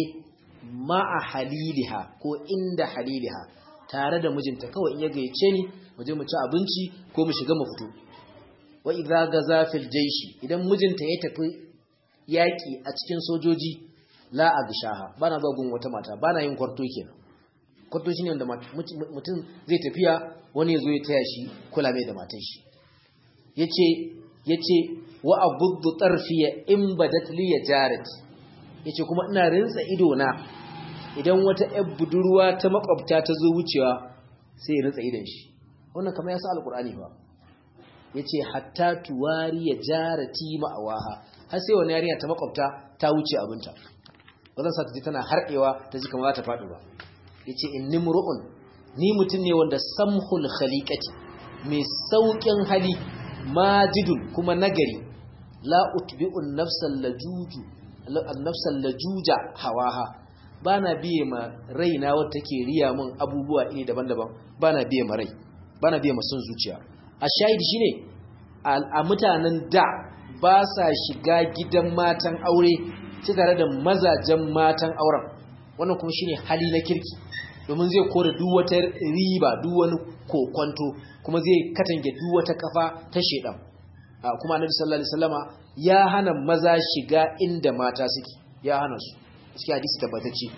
ma'a haliliha ko inda haliliha tare da mijinta kawai in ya gayyace ni mu je mu ci abinci ko mu shiga mu fito wa idza gaza fil jayshi idan mijinta ya tafi yaki a cikin sojoji la agshaha bana zuwa gun wata mata bana yin kwarto kenan kwarto shine wanda mutum zai tafiya wani ya zo ya taya shi kula mai da matan shi yace yace wa abuddu tarfiya in badat li jarati yace kuma ina rinsa ido na idan wata ƴar budurwa ta makwabta ta zo wucewa sai ya rinsa idon shi wannan kamar ya sa alqur'ani ba yace hatta tuwari ya jarati ma'awaha har sai wani yarinya ta makwabta ta wuce abinta ba zan sa ta ji tana harɗewa ta ji kamar za ta faɗi ba yace inni mur'un ni mutum ne wanda samhul khaliqati mai saukin hali majidun kuma nagari la utbi'un nafsal lajuju annafsal lajuja hawaha bana biye ma raina wata take riya min abubuwa iri daban-daban bana biye ma rai bana biye ma son zuciya a shahidi shine a mutanen da ba sa shiga gidan matan aure sai tare da mazajen matan auren wannan kuma shine hali na kirki domin zai kore duk wata riba duk wani kokwanto kuma zai katange duk wata kafa ta shedan kuma annabi sallallahu alaihi wasallama ya hana maza shiga inda mata suke ya hana su cikin hadisi tabbatacce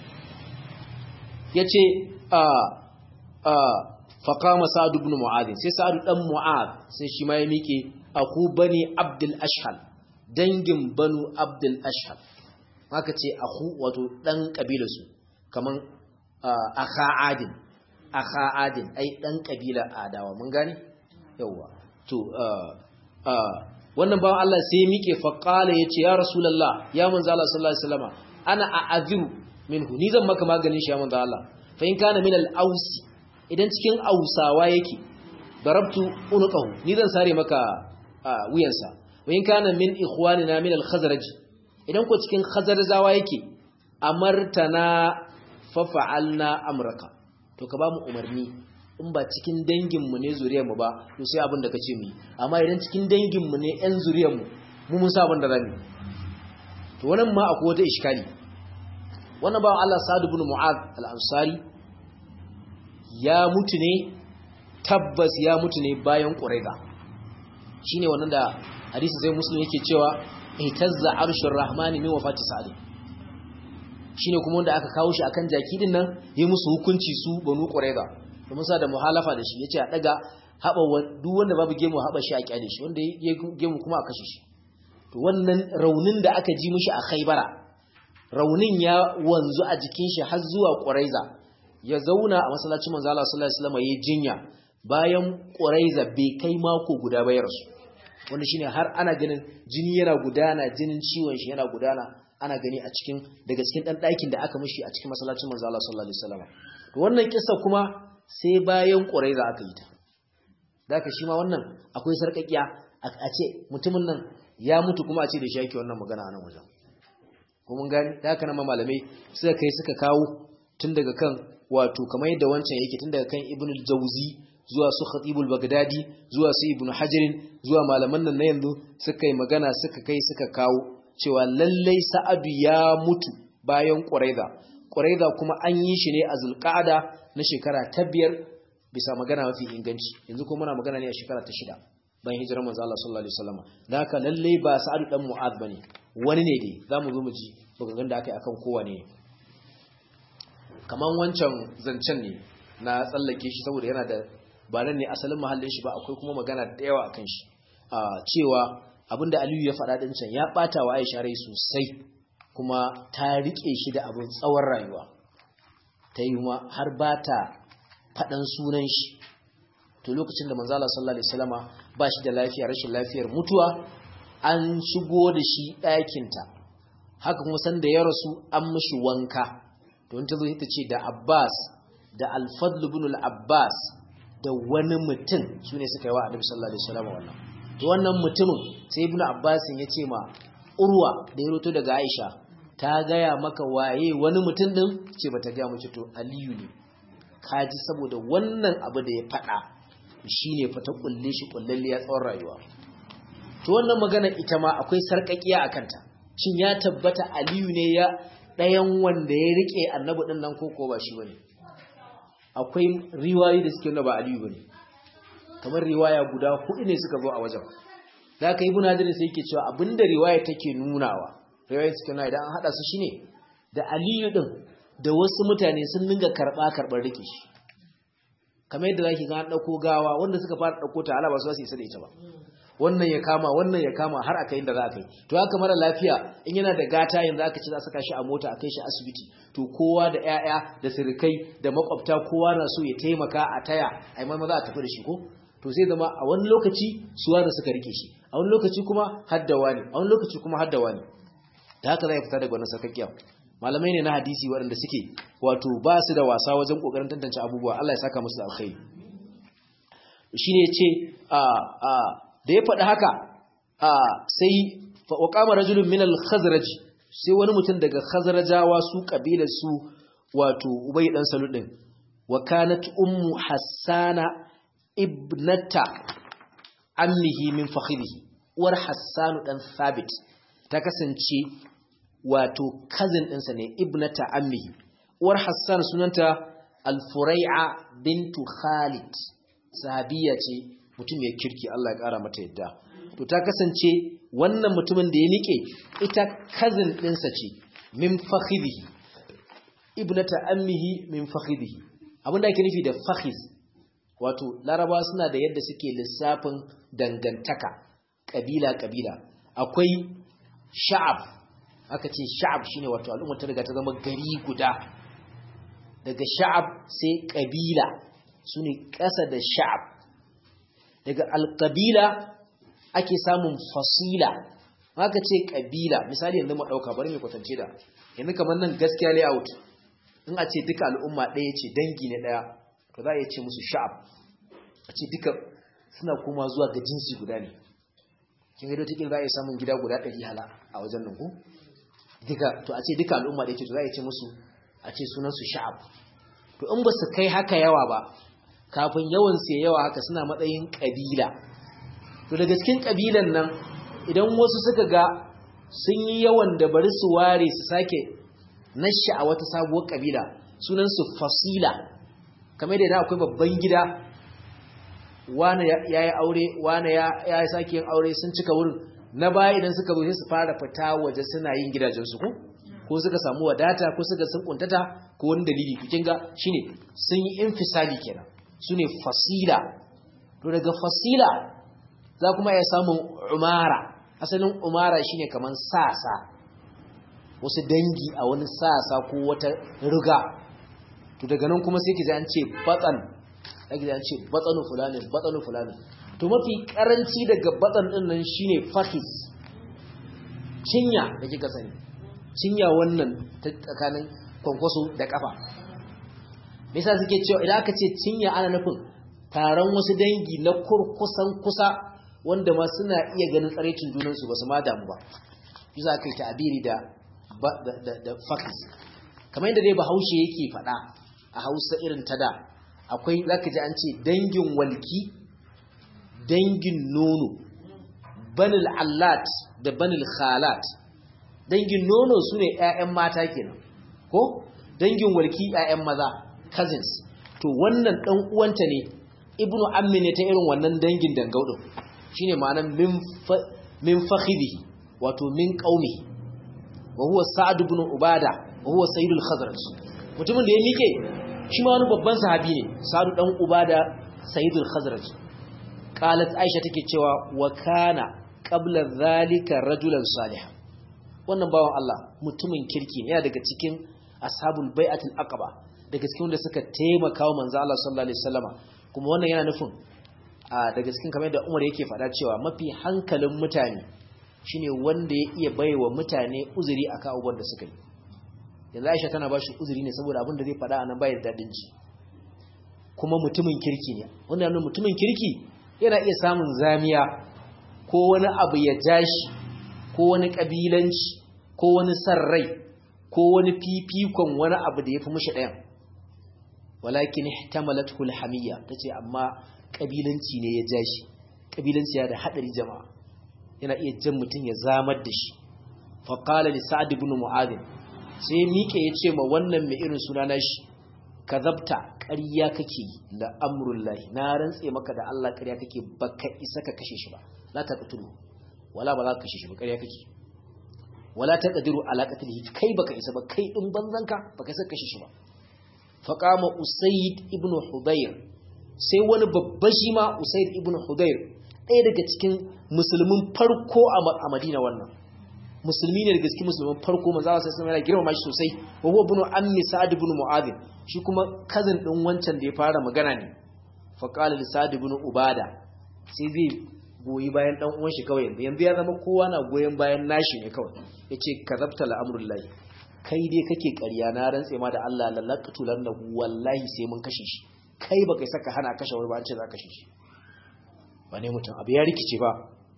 yace a a faqama sa'd ibn mu'adh sai sa'd dan mu'adh sai shi ma ya miƙe aku bani abdul ashhal dangin banu abdul ashhal haka ce aku wato dan kabilarsu kaman akha adin akha adin ai dan kabilar adawa mun gane yawa to wannan bawan Allah sai miƙe faqala yace ya rasulullah ya manzo Allah sallallahu alaihi wasallama ana a'adhiru minhu ni zan maka maganin shi ya manzo Allah fa in kana min al-ausi idan cikin ausawa yake darabtu unqahu ni zan sare maka wuyansa wa in kana min ikhwanina min al-khazraj idan ko cikin khazarzawa yake amartana fa fa'alna amraka to ka ba mu umarni in ba cikin danginmu ne zuriyarmu ba to sai abin da kace mu amma idan cikin danginmu ne ƴan zuriyarmu mu mun sa abin da zamu to wannan ma akwai wata iskali wannan ba Allah Sa'd ibn Mu'adh al-Ansari ya mutu ne tabbas ya mutu ne bayan Qurayza shine wannan da hadisi sai Muslim yake cewa ihtazza arshur rahmani min wafati Sa'd shine kuma wanda aka kawo shi akan jaki din nan yi musu hukunci su banu Qurayza domin sa da muhalafa da shi yace a daga haba duk wanda babu gemu haba shi a kyale shi wanda ya gemu kuma a kashe shi to wannan raunin da aka ji mishi a Khaibara raunin ya wanzu a jikin shi har zuwa Quraiza ya zauna a masallacin manzo Allah sallallahu alaihi wasallam yayin jinya bayan Quraiza bai kai mako guda ba ya rasu wanda shine har ana ganin jini yana gudana jinin ciwon shi yana gudana ana gani a cikin daga cikin dan ɗakin da aka mishi a cikin masallacin manzo Allah sallallahu alaihi wasallam to wannan kissa kuma sai bayan Quraiza aka yi ta daka shi ma wannan akwai sarkakiya a ce mutumin nan ya mutu kuma a ce da shi yake wannan magana a nan wajen ko mun gani da haka nan malamai suka kai suka kawo tun daga kan wato kamar yadda wancan yake tun daga kan Ibn al-Jawzi zuwa su Khatibul Baghdadi zuwa su Ibn Hajar zuwa malaman nan na yanzu suka yi magana suka kai suka kawo cewa lallai Sa'adu ya mutu bayan Quraiza Quraiza kuma an yi shi ne a Zulqa'ada na shekara ta biyar bisa magana mafi inganci yanzu kuma muna magana ne a shekara ta shida bayan hijirar manzo Allah sallallahu alaihi wasallam da haka lalle ba Sa'ad dan Mu'adh bane wani ne dai zamu zo mu ji bugan da aka yi akan kowa ne kaman wancan zancen ne na tsallake shi saboda yana da ba nan ne asalin mahallin shi ba akwai kuma magana da yawa akan shi a cewa abinda Aliyu ya faɗa din can ya bata wa Aisha rai sosai kuma ta rike shi da abin tsawon rayuwa ta yi ma har ba ta faɗan sunan shi to lokacin da manzala sallallahu alaihi wasallama ba shi da lafiya rashin lafiyar mutuwa an shigo da shi ɗakinta haka kuma san da ya rasu an mishi wanka don ta zo ta ce da Abbas da Al-Fadl ibn al-Abbas da wani mutum sune suka yi wa Annabi sallallahu alaihi wasallama wannan to wannan mutumin sai ibn Abbas ya ce ma Urwa da ya roto daga Aisha ta gaya maka waye wani mutum din ce bata gaya mace to Aliyu ne kaji saboda wannan abu da ya faɗa shine fa ta kulle shi kullalliya tsawon rayuwa to wannan magana ita ma akwai sarkakiya a kanta shin ya tabbata Aliyu ne ya ɗayan wanda ya rike annabi din nan koko ba shi bane akwai riwayoyi da suke nuna ba Aliyu bane kamar riwaya guda hudu ne suka zo a wajen da aka ibn Hajar sai yake cewa abinda riwaya take nunawa riwaya suke nuna idan an hada su shine da Aliyu din da wasu mutane sun dinga karba karbar rike shi kamar yadda zaki ga an dauko gawa wanda suka fara dauko ta alaba su su isa da ita ba wannan ya kama wannan ya kama har aka inda za a kai to haka mara lafiya in yana da gata yanzu aka ci za saka shi a mota a kai shi asibiti to kowa da ƴaƴa da sirikai da makwabta kowa na so ya taimaka a taya ai mai maza a tafi da shi ko to sai zama a wani lokaci suwa da suka rike shi a wani lokaci kuma haddawa ne a wani lokaci kuma haddawa ne da haka zai fita daga wannan sakakkiya malamai ne na hadisi waɗanda suke wato ba su da wasa wajen ƙoƙarin tantance abubuwa Allah ya saka musu da alkhairi shine yace a a da ya faɗi haka a sai fa waqama rajulun min al-khazraj sai wani mutum daga khazrajawa su kabilar su wato ubay dan salud din wa kanat ummu hassana ibnata ammihi min fakhrihi uwar hassanu dan thabit ta kasance wato cousin ɗinsa ne ibnata ammihi uwar hassan sunanta al-furai'a bintu khalid sahabiya ce mutum ya kirki Allah ya ƙara mata yadda to ta kasance wannan mutumin da ya nike ita cousin ɗinsa ce min fakhidhihi ibnata ammihi min fakhidhihi abinda ake nufi da fakhiz wato larabawa suna da yadda suke lissafin dangantaka kabila kabila akwai sha'ab aka ce sha'ab shine wato al'umma ta riga ta zama gari guda daga sha'ab sai kabila sune ƙasa da sha'ab daga alƙabila ake samun fasila aka ce ƙabila misali yanzu mu ɗauka bari mai kwatance da yanzu kamar nan gaskiya layout in a ce duka al'umma ɗaya ce dangi ne ɗaya to za a iya ce musu sha'ab a ce duka suna koma zuwa ga jinsi guda ne kin ga dotikin za a iya samun gida guda ɗari hala a wajen nan ku duka to a ce duka al'umma ɗaya ce to za a iya ce musu a ce sunansu sha'ab to in ba su kai haka yawa ba kafin yawan su yawa haka suna matsayin ƙabila to daga cikin ƙabilan nan idan wasu suka ga sun yi yawan da bari su ware su sake nashi a wata sabuwar ƙabila sunansu fasila kamar da akwai babban gida wane ya yi aure wane ya yi sake yin aure sun cika wurin na baya idan suka zo sai su fara fita waje suna yin gidajensu ko ko suka samu wadata ko suka sun kuntata ko wani dalili kin ga shine sun yi infisali kenan sune fasila to daga fasila za kuma ya samu umara asalin umara shine kaman sasa wasu dangi a wani sasa ko wata riga to daga nan kuma sai ki ji an ce batsan ake da ce batsanu fulani batsanu fulani to mafi karanci daga batsan din nan shine fakhis cinya da kika sani cinya wannan ta tsakanin kwankwaso da kafa me yasa suke cewa idan aka ce cinya ana nufin taron wasu dangi na kurkusan kusa wanda ma suna iya ganin tsaraicin junansu ba su ma damu ba yasa aka yi ta'abiri da da da fakhis kamar yadda dai bahaushe yake faɗa a hausa irin ta da akwai zaka ji an ce dangin walki dangin nono banil allat da banil khalat dangin nono sune ƴaƴan mata kenan ko dangin walki ƴaƴan maza cousins to wannan dan uwanta ne ibnu ammi ne ta irin wannan dangin dangau din shine ma'anar min min fakhidihi wato min qaumi wa huwa sa'd ibn ubada wa huwa sayyidul khazraj mutumin da ya mike shi ma wani babban sahabi ne sa'd dan ubada sayyidul khazraj qalat aisha take cewa wa kana qabla zalika rajulan salih wannan bawan Allah mutumin kirki ne daga cikin ashabul bai'atul aqaba daga cikin wanda suka taimaka wa manzo Allah sallallahu alaihi wasallama kuma wannan yana nufin daga cikin kamar da Umar yake faɗa cewa mafi hankalin mutane shine wanda ya iya baiwa mutane uzuri akan abubuwan da suka yi yanzu Aisha tana ba shi uzuri ne saboda abin da zai faɗa anan bai da dadin ji kuma mutumin kirki ne wanda yana mutumin kirki yana iya samun zamiya ko wani abu ya jashi ko wani kabilanci ko wani sarrai ko wani fifikon wani abu da ya fi mushi ɗayan walakin ihtamalat hulhamiyya tace amma kabilanci ne ya jashi kabilanci ya da hadari jama'a yana iya jan mutum ya zamar da shi fa qala li sa'd ibn mu'adh sai mike yace ma wannan mai irin suna nashi kazabta ƙarya kake da amrullahi na rantse maka da Allah ƙarya kake baka isa ka kashe shi ba la ta qatulu wala ba za ka kashe shi ba ƙarya kake wala taqdiru ala qatlihi kai baka isa ba kai din banzanka baka isa kashe shi ba faqama usayd ibn hudayr sai wani babban shi ma usayd ibn hudayr ɗaya daga cikin musulmin farko a Madina wannan musulmi ne daga cikin musulmin farko manzo Allah sai yana girmama shi sosai wa huwa ibn ammi sa'd ibn mu'adh shi kuma cousin din wancan da ya fara magana ne faqala li sa'd ibn ubada sai zai goyi bayan dan uwan shi kawai yanzu ya zama kowa na goyen bayan nashi ne kawai yace kazabta al'amrullahi kai dai kake ƙarya na rantse ma da Allah lalaqtu lannahu wallahi sai mun kashe shi kai baka saka hana kashe wani ba an ce za ka kashe shi ba ne mutum abu ya rikice ba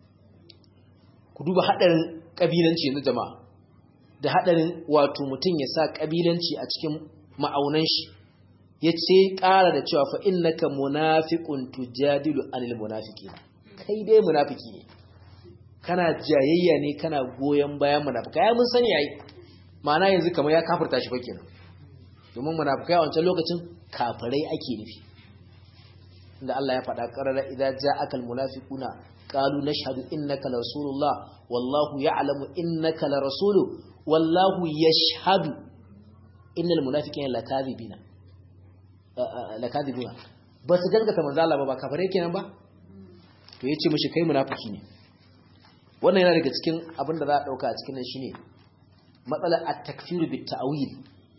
ku duba hadarin kabilanci yanzu jama'a da hadarin wato mutum ya sa kabilanci a cikin ma'aunan shi yace ƙara da cewa fa innaka munafiqun tujadilu anil munafiqin kai dai munafiki ne kana jayayya ne kana goyen bayan munafika ya mun sani yayi ma'ana yanzu kamar ya kafirta shi fa kenan domin munafikai a wancan lokacin kafirai ake nufi inda Allah ya faɗa qarara idza ja'aka almunafiquna qalu nashhadu innaka la rasulullah wallahu ya'lamu innaka la rasulu wallahu yashhadu innal munafiqina lakadibina lakadibuna ba su gaskata manzo Allah ba ba kafare kenan ba to yace mishi kai munafiki ne wannan yana daga cikin abin da za a dauka a cikin nan shine matsalar at-takfir bit ta'wil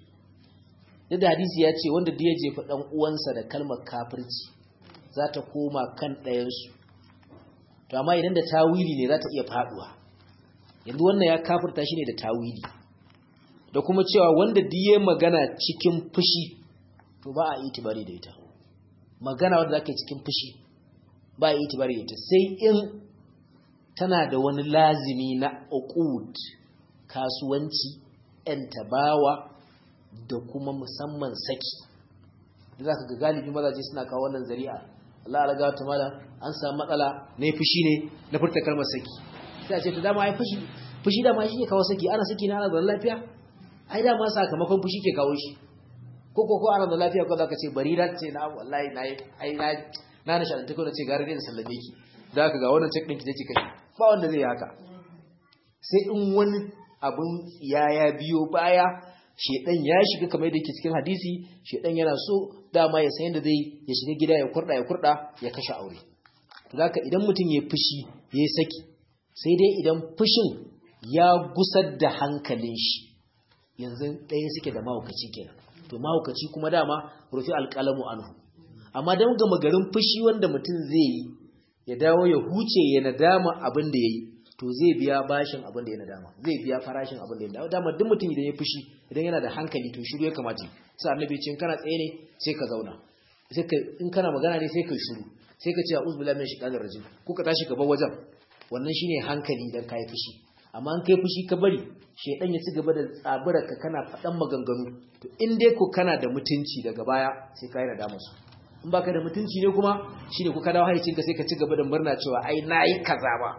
da hadisi ya ce wanda da ya jefa dan uwansa da kalmar kafirci za ta koma kan ɗayan su to amma idan da tawili ne za ta iya faduwa yanzu wannan ya kafirta shi ne da tawili da kuma cewa wanda diye magana cikin fushi to ba a itibari da ita magana wanda zaka cikin fushi ba a itibari da ita sai in tana da wani lazimi na uqud kasuwanci yan tabawa da kuma musamman saki da zaka ga galibi mazaje suna kawo wannan zari'a Allah ya ga ta mala an samu matsala ne fushi ne na furta kalmar saki sai a ce to dama ai fushi fushi dama shi ke kawo saki ana saki na ana da lafiya ai dama sakamakon fushi ke kawo shi ko ko ko ana da lafiya ko zaka ce bari da ce na wallahi na ai na na na shanta ko na ce gare da sallame ki da ka ga wannan check din ki take kai ba wanda zai haka sai in wani abun ya ya biyo baya shedan ya shiga kamar yadda yake cikin hadisi shedan yana so dama ya san yadda zai ya shiga gida ya kurda ya kurda ya kashe aure to haka idan mutum ya fushi ya saki sai dai idan fushin ya gusar da hankalin shi yanzu ɗaya suke da mahaukaci kenan to mahaukaci kuma dama rufi alƙalamu anhu amma don gama garin fushi wanda mutum zai yi ya dawo ya huce ya nadama abin da ya yi to zai biya bashin abin da ya nadama zai biya farashin abin da ya nadama dama duk mutum idan ya fushi idan yana da hankali to shiru ya kamata sai annabi ce in kana tsaye ne sai ka zauna sai ka in kana magana ne sai ka shiru sai ka ce a'udhu billahi minash shaitanir rajim ko ka tashi ka bar wajen wannan shine hankali idan kai fushi amma an kai fushi ka bari shedan ya ci gaba da tsaburarka kana faɗan maganganu to in dai ko kana da mutunci daga baya sai ka yi nadama su in baka da mutunci ne kuma shine ku ka dawo haicin ka sai ka ci gaba da murna cewa ai nayi kaza ba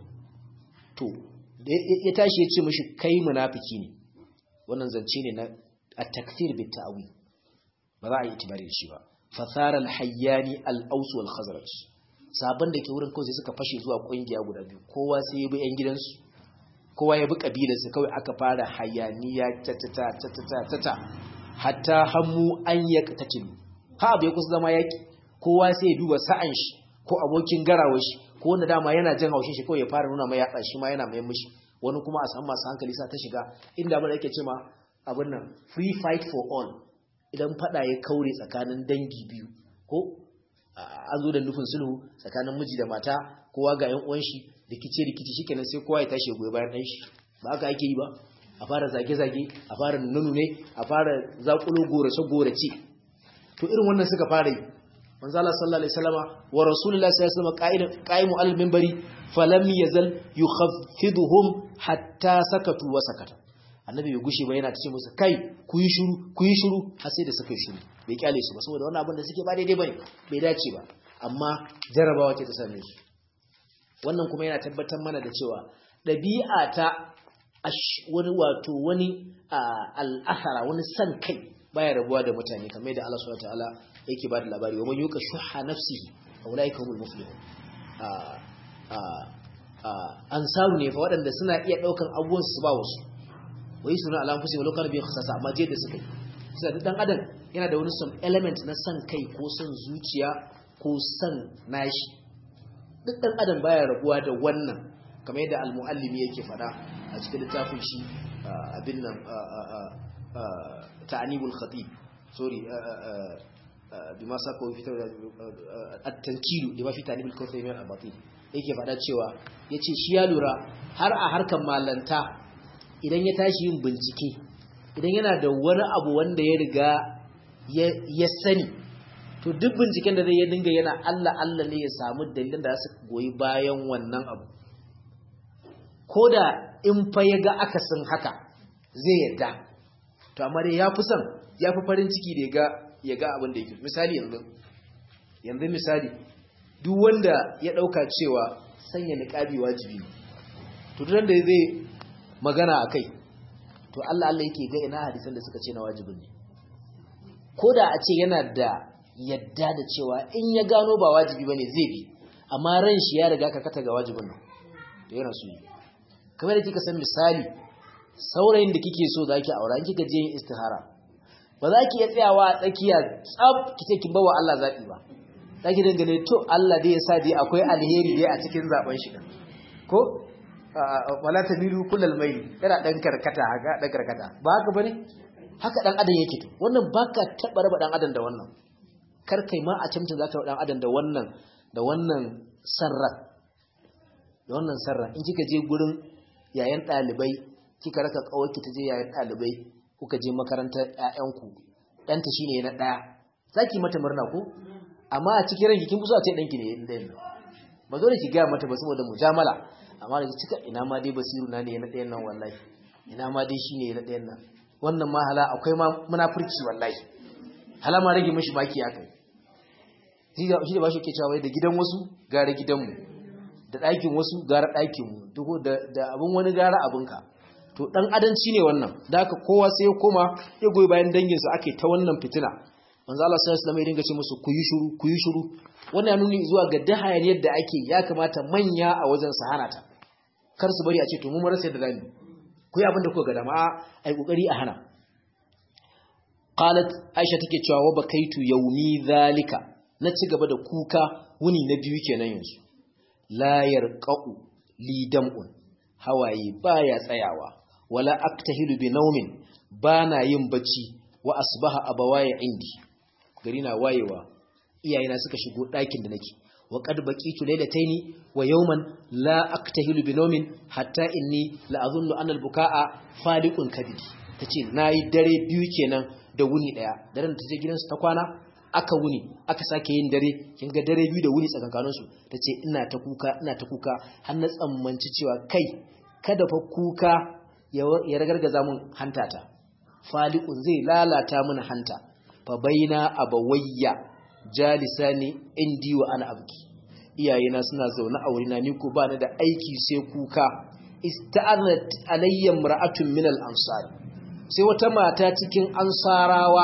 to ya tashi ya ce mishi kai munafiki ne wannan zance ne na at-takfir bit ta'wil ba za a yi itibari da shi ba fasara al-hayyani al-aws wal khazraj sabon da ke wurin kawai sai suka fashe zuwa kungiya guda biyu kowa sai ya bi yan gidansu kowa ya bi kabilarsa kawai aka fara hayaniya ta hatta hammu an ya tatilu ha abu ya kusa zama yaki kowa sai ya duba sa'an shi ko abokin garawar shi ko wanda dama yana jin haushin shi kawai ya fara nuna mai yatsa shi ma yana mai mishi wani kuma a san masu hankali sa ta shiga inda abin da yake cewa abin nan free fight for all idan fada ya kaure tsakanin dangi biyu ko an zo da nufin sulhu tsakanin miji da mata kowa ga yan uwan shi rikice rikici shikenan sai kowa ya tashi goyi bayan dan shi ba haka ake yi ba a fara zage zage a fara nunu ne a fara zakulo gorace gorace to irin wannan suka fara yi manzo Allah sallallahu alaihi wasallama wa rasulullahi sallallahu alaihi wasallam qa'imu al minbari falam yazal yukhaffiduhum hatta sakatu wa sakata annabi bai gushe ba yana ta ce musu kai ku yi shiru ku yi shiru har sai da suka yi shiru bai kyale su ba saboda wannan abin da suke ba daidai bane bai dace ba amma jarabawa ce ta same su wannan kuma yana tabbatar mana da cewa ɗabi'a ta wani wato wani al'asara wani san kai baya rabuwa da mutane kamar da Allah subhanahu wataala yake ba da labari wa man yuka shuha nafsihi fa ulaika humul muflihun ansaru ne fa waɗanda suna iya ɗaukan abubuwan su ba wasu wai suna alamfusi walau kana bi khasasa amma je da suka yi sai dan adam yana da wani some element na san kai ko san zuciya ko san nashi duk ɗan adam baya rabuwa da wannan kamar yadda al-muallimi yake fada a cikin littafin shi abin nan ta'anibul khatib sorry bima saka fi at-tankilu da fi ta'anibul khatib min al-batil yake fada cewa yace shi ya lura har a harkan malanta idan ya tashi yin bincike idan yana da wani abu wanda ya riga ya sani to duk binciken da zai ya dinga yana Allah Allah ne ya samu dalilin da su goyi bayan wannan abu ko da in fa ya ga akasin haka zai yarda to amma dai ya fi son ya fi farin ciki da ya ga ya ga abin da yake misali yanzu yanzu misali duk wanda ya dauka cewa sanya niqabi wajibi ne to duk da zai magana akai to Allah Allah yake ga ina hadisan da suka ce na wajibin ne ko da a ce yana da yadda da cewa in ya gano ba wajibi bane zai bi amma ran shi ya riga ka kata ga wajibin nan to yana so yi kamar da kika san misali saurayin da kike so zaki aura in kika je yin istihara ba za ki iya tsayawa a tsakiya tsab kike kin bawa Allah zabi ba zaki dangane to Allah dai ya sa dai akwai alheri dai a cikin zaben shi ko wala tamilu kullal mayl kana dan karkata haka dan karkata ba haka bane haka dan adam yake to wannan baka taba raba dan adam da wannan kar kai ma a camta zaka dan adam da wannan da wannan sarra da wannan sarra in kika je gurin yayan dalibai kika raka kawaki ta je yayan dalibai kuka je makarantar ƴaƴanku ɗanta shine na ɗaya zaki mata murna ko amma a cikin ranki kin fi so a ce ɗanki ne ɗayan ba zo da ki gaya mata ba saboda mujamala amma da cika ina ma dai basiru na ne na ɗayan nan wallahi ina ma dai shine na ɗayan nan wannan ma hala akwai ma munafurci wallahi hala ma rage mishi baki akai shi da ba shi ke cewa da gidan wasu gara gidanmu da ɗakin wasu gara ɗakinmu duk da abin wani gara abinka to ɗan adanci ne wannan da aka kowa sai ya koma ya goyi bayan danginsa ake ta wannan fitina manzo Allah sallallahu alaihi wasallam ya dinga ce musu ku yi shiru ku yi shiru wannan ya nuni zuwa ga dahayan yadda ake ya kamata manya a wajen su hana ta kar su bari a ce to mu marasa da zamu ku yi abin da kuka ga dama ai kokari a hana qalat aisha take cewa wa bakaitu yawmi zalika na ci gaba da kuka wuni na biyu kenan yanzu la yarqa'u li dam'un hawaye baya tsayawa wala aktahilu bi naumin bana yin bacci wa asbaha abawaya indi gari na wayewa iyayena suka shigo ɗakin da nake wa qad baqitu laylataini wa yawman la aktahilu bi nawmin hatta inni la azunnu anna al-bukaa faliqun kabidi tace nayi dare biyu kenan da wuni daya daren ta je gidansu ta kwana aka wuni aka sake yin dare kin ga dare biyu da wuni tsakankanin su tace ina ta kuka ina ta kuka har na tsammanci cewa kai kada fa kuka ya ragargaza mun hantata faliqun zai lalata mun hanta fa baina abawayya jalisani indi wa ana abki iyayena suna zaune a wurina ni ko bani da aiki sai kuka ista'anat alayya mar'atun min al-ansar sai wata mata cikin ansarawa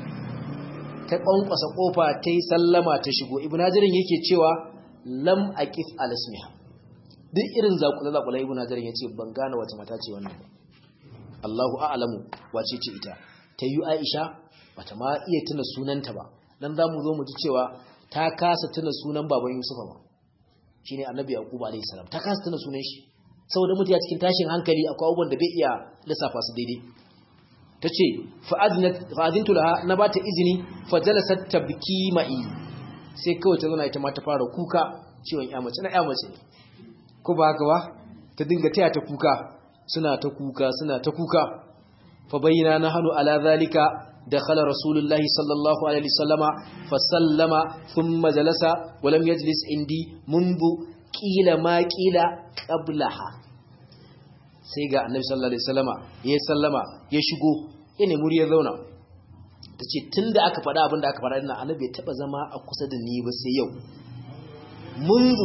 ta kwankwasa kofa ta yi sallama ta shigo ibnu hajarin yake cewa lam aqif al-ismiha duk irin zakula zakula ibnu hajarin yace ban gane wata mata ce wannan ba Allahu a'lamu wace ce ita ta yi Aisha bata ma iya tuna sunanta ba dan zamu zo mu ji cewa ta kasa tuna sunan baban Yusufa ba shine Annabi Yaqub alayhi salam ta kasa tuna sunan shi saboda mutum ya cikin tashin hankali akwai abubuwan da bai iya lissafa su daidai tace fa aznat fa azintu laha na bata izini fa jalasat tabki ma'i sai kawai ta zauna ita ma ta fara kuka ciwon ya mace na ya mace ko ba haka ba ta dinga taya ta kuka suna ta kuka suna ta kuka fa bayyana nahnu ala zalika دخل رسول الله صلى الله عليه وسلم فسلم ثم جلس ولم يجلس عندي منذ قيل ما قيل قبلها sai ga annabi sallallahu alaihi wasallama ya sallama ya shigo ina muri ya zauna tace tunda aka faɗa abin da aka faɗa ina annabi ya taba zama a kusa da ni ba sai yau munzu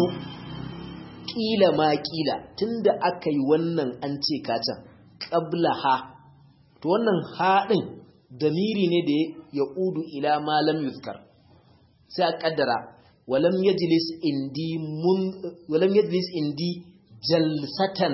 kila ma kila tunda aka yi wannan an ce kacan qablaha to wannan haɗin damiri ne da ya udu ila malam yuzkar sai a kaddara walam yajlis indi mun walam yajlis indi jalsatan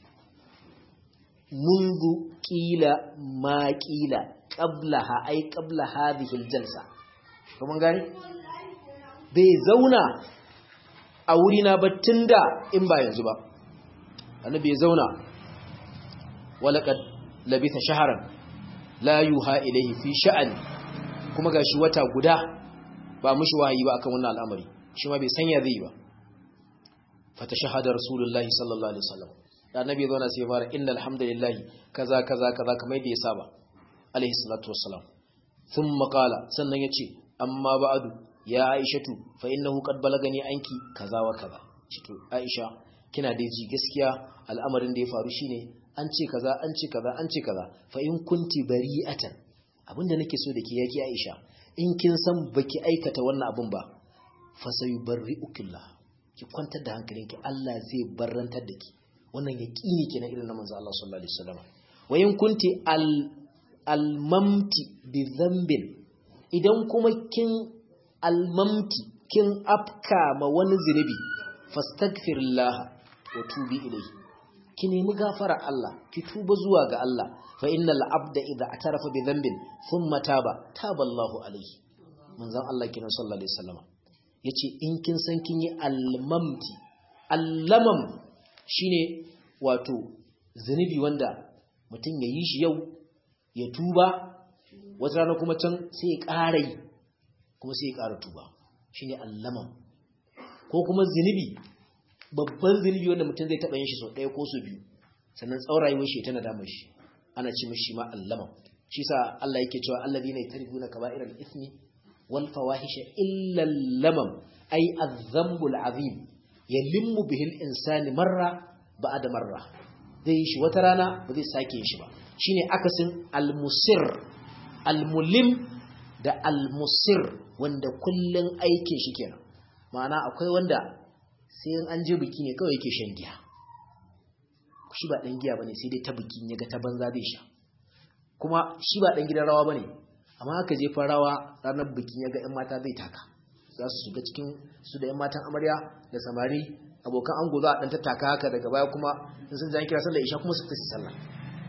mundu qila ma qila qablaha ay qabla hadhihi aljalsa kuma gani bai zauna a wuri na ba tunda in ba yanzu ba annabi ya zauna walaqad labitha shahran la yuha ilaihi fi sha'ani kuma gashi wata guda ba mushi wahayi ba akan wannan al'amari shi ma bai sanya zai ba fata shahada rasulullahi sallallahu alaihi wasallam da annabi ya zauna sai ya fara innal hamdalillahi kaza kaza kaza kamar yadda ya saba alaihi salatu wassalam thumma qala sannan yace amma ba'du ya aishatu fa innahu qad balagani anki kaza wa kaza to aisha kina da ji gaskiya al'amarin da ya faru shine an ce kaza an ce kaza an ce kaza fa in kunti bari'atan abinda nake so da ke yake Aisha in kin san baki aikata wannan abin ba fa sayubarri'ukillah ki kwantar da hankalinki Allah zai barrantar da ki wannan yaqini kenan irin na manzo Allah sallallahu alaihi wasallam wa in kunti al almamti bi dhanbin idan kuma kin almamti kin afka ma wani zinubi fastaghfirullah wa tubi ilayhi ki nemi gafara Allah ki tuba zuwa ga Allah fa innal abda idza atarafa bi dhanbin thumma taba taba Allahu alayhi manzon Allah kinan sallallahu alaihi wasallam yace in kin san kin yi almamti allamam shine wato zunubi wanda mutum ya yi shi yau ya tuba wata rana kuma can sai ya ƙara yi kuma sai ya ƙara tuba shine allamam ko kuma zunubi babban zunubi wanda mutum zai taɓa yin shi sau ɗaya ko sau biyu sannan tsawon rayuwar shi tana damar shi ana ce mashi ma allama shi sa Allah yake cewa alladhina yataribuna kaba'iral ithmi wal fawahisha illa lamam ay adh-dhanbul azim yalimmu bihi al-insani marra ba'da marra zai shi wata rana ba zai sake shi ba shine akasin al-musir al-mulim da al-musir wanda kullun aikin shi kenan ma'ana akwai wanda sai in an je biki ne kawai yake shan giya shi ba ɗan giya bane sai dai ta biki ya ga ta banza zai sha kuma shi ba ɗan gidan rawa bane amma haka je rawa ranar bikin ya ga 'yan mata zai taka za su shiga cikin su da 'yan matan amarya da samari abokan ango za a ɗan tattaka haka daga baya kuma in sun jan kira sallar isha kuma su fita su sallah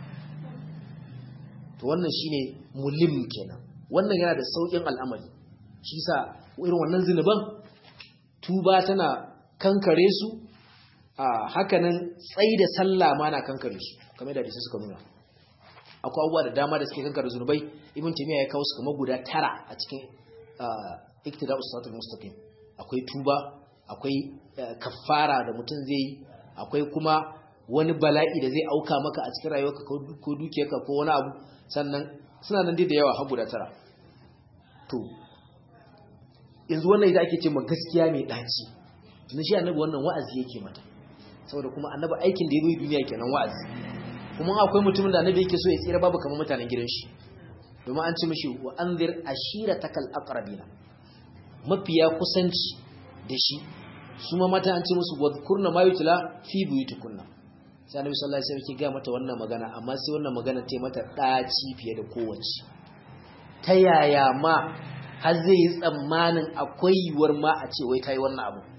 to wannan shine mulim kenan wannan yana da sauƙin al'amari shi sa irin wannan zinuban tuba tana kankare su a hakanan tsayi da sallah ma na kankare su kamar da hadisi suka nuna akwai abubuwa da dama da suke kankare zunubai ibn taymiya ya kawo su kamar guda tara a cikin iktida'us siratal mustaqim akwai tuba akwai kaffara da mutum zai yi akwai kuma wani bala'i da zai auka maka a cikin rayuwarka ko dukiyarka ko wani abu sannan suna nan dai da yawa har guda tara to yanzu wannan ita ake ce ma gaskiya mai daci na shi annabi wannan wa'azi yake mata saboda kuma annabi aikin da ya zo duniya kenan wa'azi kuma akwai mutumin da annabi yake so ya tsira babu kamar mutanen gidan shi domin an ce mishi wa anzir ashiratakal aqrabina mafiya kusanci da shi su ma mata an ce musu wadhkurna ma yutla fi buyutikunna sai annabi sallallahu alaihi wasallam ga mata wannan magana amma sai wannan magana ta mata daci fiye da kowace ta yaya ma har zai yi tsammanin akwai yiwuwar ma a ce wai ta yi wannan abu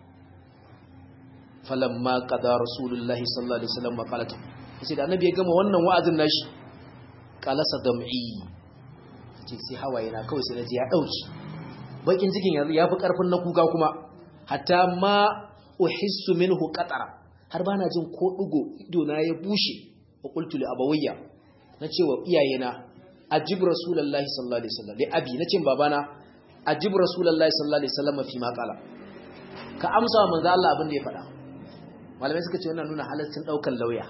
falamma qada rasulullahi sallallahu alaihi wasallam maqalatu sai da annabi ya gama wannan wa'azin nashi qalasa dam'i ce sai hawaye na kawai sai naji ya dauki bakin cikin yanzu yafi karfin na kuka kuma hatta ma uhissu minhu qatara har bana jin ko dugo ido na ya bushe wa qultu li abawayya nace wa iyayena ajib rasulullahi sallallahu alaihi wasallam li abi nace babana ajib rasulullahi sallallahu alaihi wasallam fi ma qala ka amsa wa manzo Allah abin da ya faɗa malamai suka ce wannan nuna halaccin daukan lauya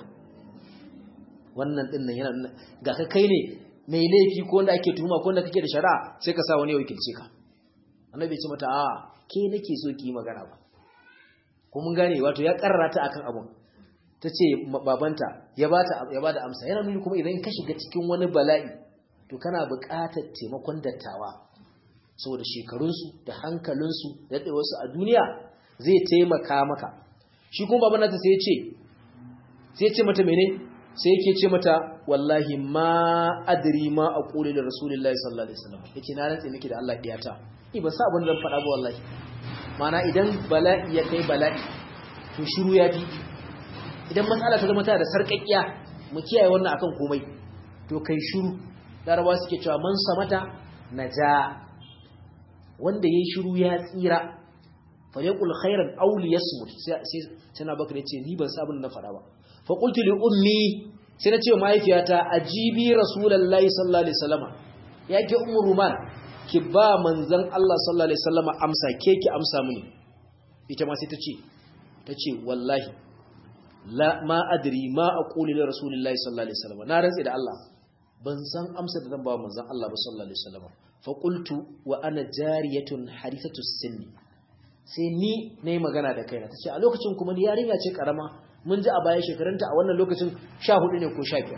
wannan din nan yana nuna ga ka kai ne mai laifi ko wanda ake tuhuma ko wanda kake da shari'a sai ka sa wani ya wakilce ka annabi ya ce mata a ke nake so ki yi magana ba ko mun gane wato ya karrara ta akan abun ta ce babanta ya bata ya bada amsa yana nuni kuma idan ka shiga cikin wani bala'i to kana buƙatar taimakon dattawa saboda shekarunsu da hankalinsu da daɗewarsu a duniya zai taimaka maka shi kuma baban nata sai ya ce sai ya ce mata mene sai yake ce mata wallahi ma adri ma aqulu li rasulillahi sallallahu alaihi wasallam yace na rantse miki da Allah diyata ni ban sa abin da zan faɗa ba wallahi mana idan bala'i ya kai bala'i to shiru ya fi idan matsala ta zama tana da sarƙaƙiya mu kiyaye wannan akan komai to kai shiru larabawa suke cewa man samata naja wanda yayi shiru ya tsira falyaqul khairan aw liyasmut sai sai na bakare ce ni ban sa abin da na faɗa ba fa qultu li ummi sai na ce wa mahaifiyata ajibi rasulullahi sallallahu alaihi wasallam yake ummu ruman ki ba manzon Allah sallallahu alaihi wasallam amsa ke ki amsa mini ita ma sai ta ce ta ce wallahi la ma adri ma aqulu li rasulillahi sallallahu alaihi wasallam na rantsi da Allah ban san amsa da zan ba manzon Allah ba sallallahu alaihi wasallam fa qultu wa ana jariyatun harithatu sinni sai ni nayi magana da kaina tace a lokacin kuma ni yarinya ce karama mun ji a baya shekarunta a wannan lokacin 14 ne ko 15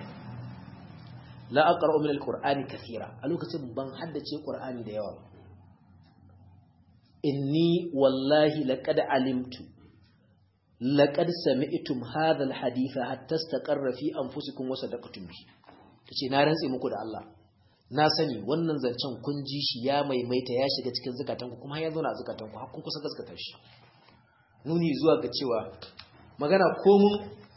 la aqra'u min alqur'ani kathira a lokacin ban haddace qur'ani da yawa inni wallahi laqad alimtu laqad sami'tum hadha alhaditha hatta istaqarra fi anfusikum wa sadaqtum bi tace na rantse muku da Allah na sani wannan zancen kun ji shi ya maimaita ya shiga cikin zukatanku kuma ya zauna a zukatanku har kun kusa gaskata shi nuni zuwa ga cewa magana komun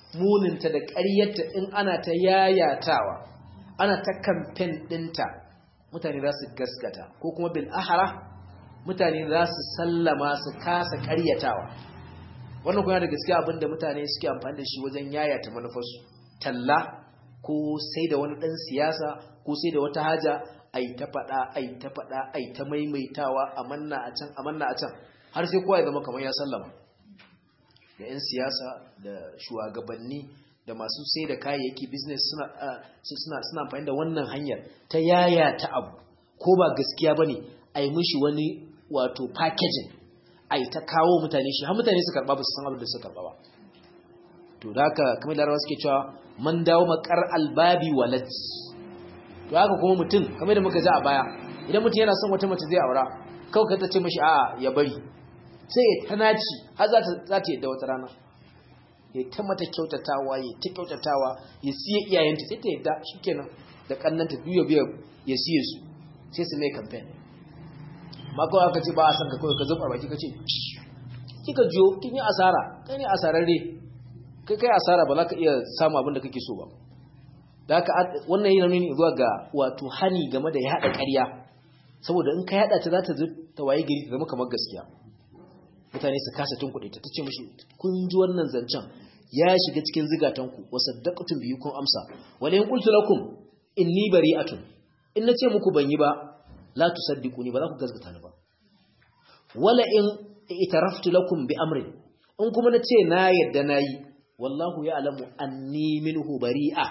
muninta da ƙaryarta in ana ta yayatawa ana ta kamfen ɗinta mutane za su gaskata ko kuma bil ahara mutane za su sallama su kasa ƙaryatawa wannan kuma da gaskiya abinda mutane suke amfani da shi wajen yayata manufarsu talla ko sai da wani ɗan siyasa ko sai da wata haja ai ta faɗa ai ta faɗa ai ta maimaitawa a manna a can a manna a can har sai kowa ya zama kamar ya sallama da 'yan siyasa da shugabanni da masu sai da kayayyaki business suna suna suna amfani da wannan hanyar ta yaya ta abu ko ba gaskiya bane ai mishi wani wato packaging ai ta kawo mutane shi har mutane su karba ba su san abin da suka karba ba to da haka kamar larabawa suke cewa man dawo makar albabi walad to haka kuma mutum kamar da muka ji a baya idan mutum yana son wata mace zai aura kawai ka ta ce mashi a'a ya bari sai ya tanaci har za ta yadda wata rana ya ta mata kyautatawa ya ta kyautatawa ya siya iyayenta sai ta yadda shikenan da kannanta biyu biyu ya siye su sai su mai campaign ma kawai aka ce ba a san ka kawai ka zuba baki ka ce kika jiyo kin yi asara kai ne asararre kai kai asara ba za ka iya samu abin da kake so ba da haka wannan yana nuni zuwa ga wato hani game da yaɗa ƙarya saboda in ka yaɗa ta za ta ta waye gari ta zama kamar gaskiya mutane su kasa tun kuɗi ta ce mashi kun ji wannan zancen ya shiga cikin zigatanku wa saddaqatum biyu kun amsa wala in qultu lakum inni bari'atun in nace muku ban yi ba la tusaddiquni ba za ku gaskata ni ba wala in itaraftu lakum bi amrin in kuma nace na yadda nayi wallahu ya'lamu anni minhu bari'a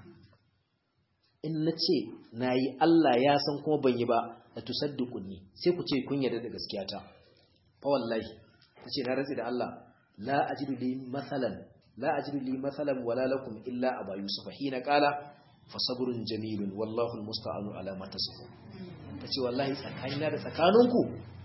in nace nayi Allah ya san kuma ban yi ba la tusaddiquni sai ku ce kun yarda da gaskiyata fa wallahi tace na rantsi da Allah la ajidu li masalan la ajidu li masalan wala lakum illa aba yusuf hina qala fa sabrun jamilun wallahu almusta'anu ala ma tasifun tace wallahi tsakanina da tsakaninku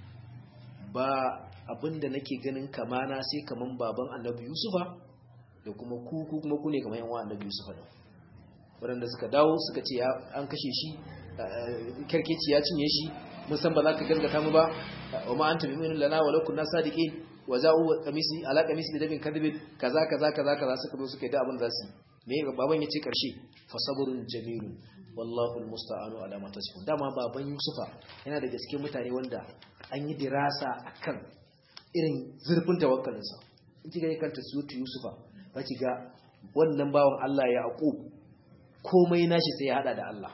ba abinda nake ganin kamana sai kaman baban annabi yusufa da kuma ku ku kuma ku ne kaman yan annabi yusufa da waɗanda suka dawo suka ce an kashe shi kerkeci ya cinye shi mun san ba za ka gaskata mu ba wa ma anta bi'min lana wa lakum nasadiqin wa za'u qamisi ala qamisi da dabin kadhibin kaza kaza kaza kaza suka zo suka yi da abin da su me baban yace karshe fa sabrun jamilun wallahu almusta'anu ala ma tasifun dama baban yusufa yana da gaske mutane wanda an yi dirasa akan irin zurfin tawakkalinsa in kiga kanta suyutu yusufa ba ki ga wannan bawan Allah ya aqub komai nashi sai ya hada da Allah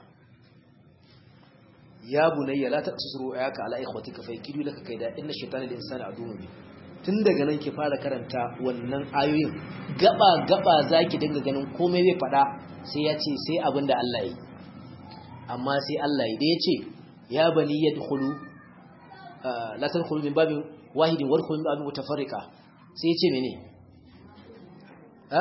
ya bunayya la taqsuru ayaka ala ikhwatika fa yakidu laka kaida inna shaytana lil insani aduwwun bi tun daga nan ki fara karanta wannan ayoyin gaba gaba zaki dinga ganin komai zai fada sai ya ce sai abinda Allah yi amma sai Allah yi da yace ya bani yadkhulu la tadkhulu min babin wahidin wadkhulu min babin mutafarriqa sai yace mene ha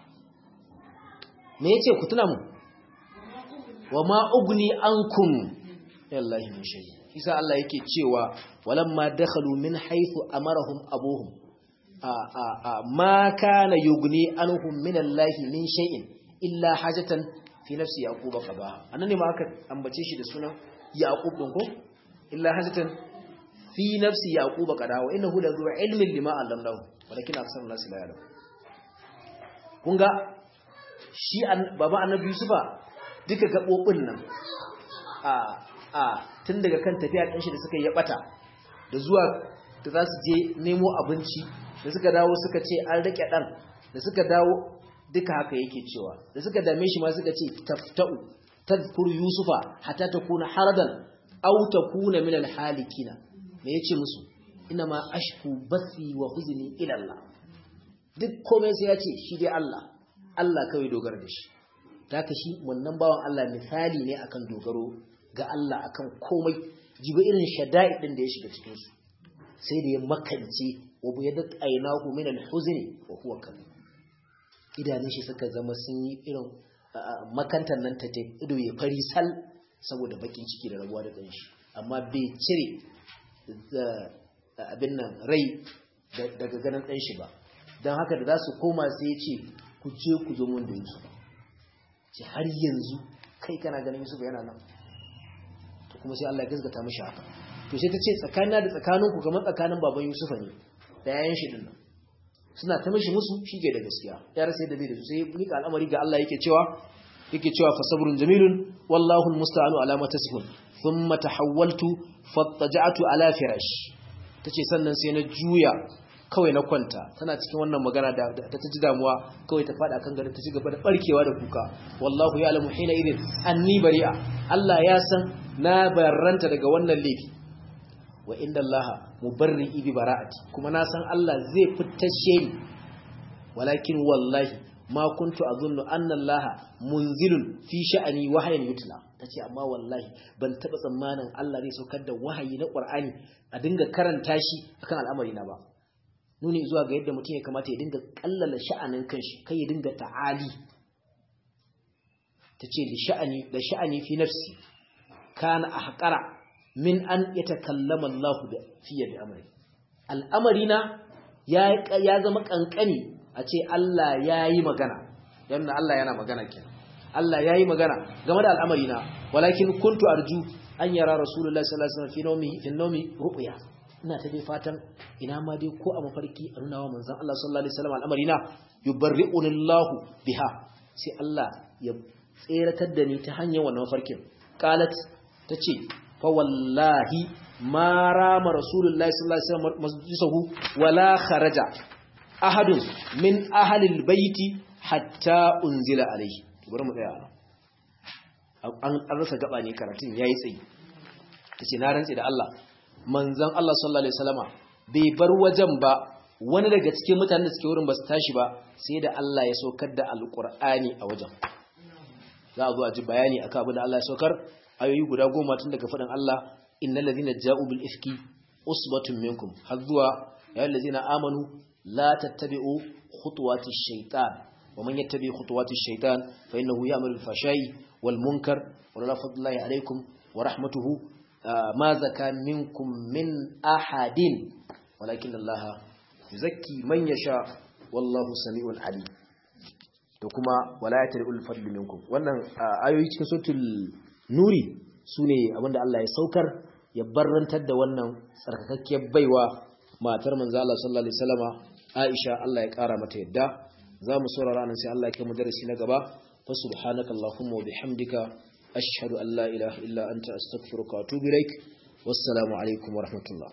me yace ku tuna mu wa ma ugni ankum yallahi min shay isa Allah yake cewa walamma dakhalu min haythu amarahum abuhum a a a ma kana yugni anhum min Allah min shay'in illa hajatan fi nafsi yaquba qaba annan ne ma aka ambace shi da sunan yaqub din ko illa hajatan fi nafsi yaquba qada wa innahu la zu ilmin lima allamnahu walakin aksarun nas la ya'lam kun ga shi baba annabi yusufa duka gabobin nan a a tun daga kan tafiya ɗanshi da suka yi ɓata da zuwa da za su je nemo abinci da suka dawo suka ce an rike ɗan da suka dawo duka haka yake cewa da suka dame shi ma suka ce tafta'u tadhkuru yusufa hatta takuna haradan aw takuna min alhalikina me yace musu ina ma ashku bathi wa huzni ila Allah duk komai sai ya ce shi dai Allah Allah kawai dogara da shi haka shi wannan bawan Allah misali ne akan dogaro ga Allah akan komai jiba irin shada'i din da ya shiga cikin su sai da ya makance wa bu yadat aynahu min al-huzn wa huwa kadhib idanun shi suka zama sun yi irin makantar nan ta ido ya fari sal saboda bakin ciki da rabuwa da kanshi amma bai cire abin nan rai daga ganin ɗan shi ba don haka da za su koma sai ya ce ku je ku zo mun da Yusuf ce har yanzu kai kana ganin Yusuf yana nan to kuma sai Allah ya gaskata mishi haka to sai ta ce tsakanina da tsakaninku kamar tsakanin baban Yusuf ne da yayin shi din nan suna ta mishi musu shige da gaskiya ya rasa yadda zai da su sai mika al'amari ga Allah yake cewa yake cewa fa sabrun jamilun wallahu almusta'anu ala ma tasifun thumma tahawwaltu fattaja'tu ala firash tace sannan sai na juya kawai na kwanta tana cikin wannan magana da ta ji damuwa kawai ta fada kan garin ta ci gaba da barkewa da kuka wallahu ya'lamu hina idin anni bari'a Allah ya san na barranta daga wannan laifi wa inda Allah mubarri'i bi bara'ati kuma na san Allah zai fitashe ni walakin wallahi ma kuntu azunnu anna Allah munzilun fi sha'ani wahayin yutla tace amma wallahi ban taba tsammanin Allah zai saukar da wahayi na Qur'ani a dinga karanta shi akan al'amari na ba nuni zuwa ga yadda mutum ya kamata ya dinga kallala sha'anin kanshi kai ya dinga ta'ali tace li sha'ani da sha'ani fi nafsi kana ahqara min an yatakallama Allah da fiye da amri al'amari na ya ya zama kankani a ce Allah yayi magana yana Allah yana magana kenan Allah yayi magana game da al'amari na walakin kuntu arju an yara rasulullahi sallallahu alaihi wasallam fi nawmi fi nawmi ru'ya ina ta dai fatan ina ma dai ko a mafarki a nuna wa manzon Allah sallallahu alaihi wasallam al'amari na yubarri'uni Allah biha sai Allah ya tseratar da ni ta hanyar wannan mafarkin qalat tace fa wallahi ma rama rasulullahi sallallahu alaihi wasallam masjidahu wala kharaja ahadun min ahli albayti hatta unzila alaihi bari mu tsaya an rasa gaba ne karatun yayi tsayi tace na rantsi da Allah manzon Allah sallallahu alaihi wasallama bai bar wajen ba wani daga cikin mutanen da suke wurin ba su tashi ba sai da Allah ya saukar da alqur'ani a wajen za a zo a ji bayani akan abin da Allah ya saukar ayoyi guda goma tun daga faɗin Allah innal ladhina ja'u bil ifki usbatun minkum har zuwa ya ladhina amanu la tattabi'u khutuwati shaytan wa man yattabi khutuwati shaytan fa innahu ya'malu bil fashai wal munkar wa la fadlallahi alaykum wa rahmatuhu ma zaka minkum min ahadin walakin Allah yuzakki man yasha wallahu sami'un alim da kuma wala yatrul fadl minkum wannan ayoyi cikin suratul nuri sune abinda Allah ya saukar ya barrantar da wannan tsarkakakkiyar baiwa matar manzo Allah sallallahu alaihi wasallama Aisha Allah ya kara mata yadda zamu saurara nan sai Allah ya kai mu darasi na gaba fa subhanakallahumma wa bihamdika ashhadu an la ilaha illa anta astaghfiruka wa atubu ilaik wassalamu alaikum wa rahmatullah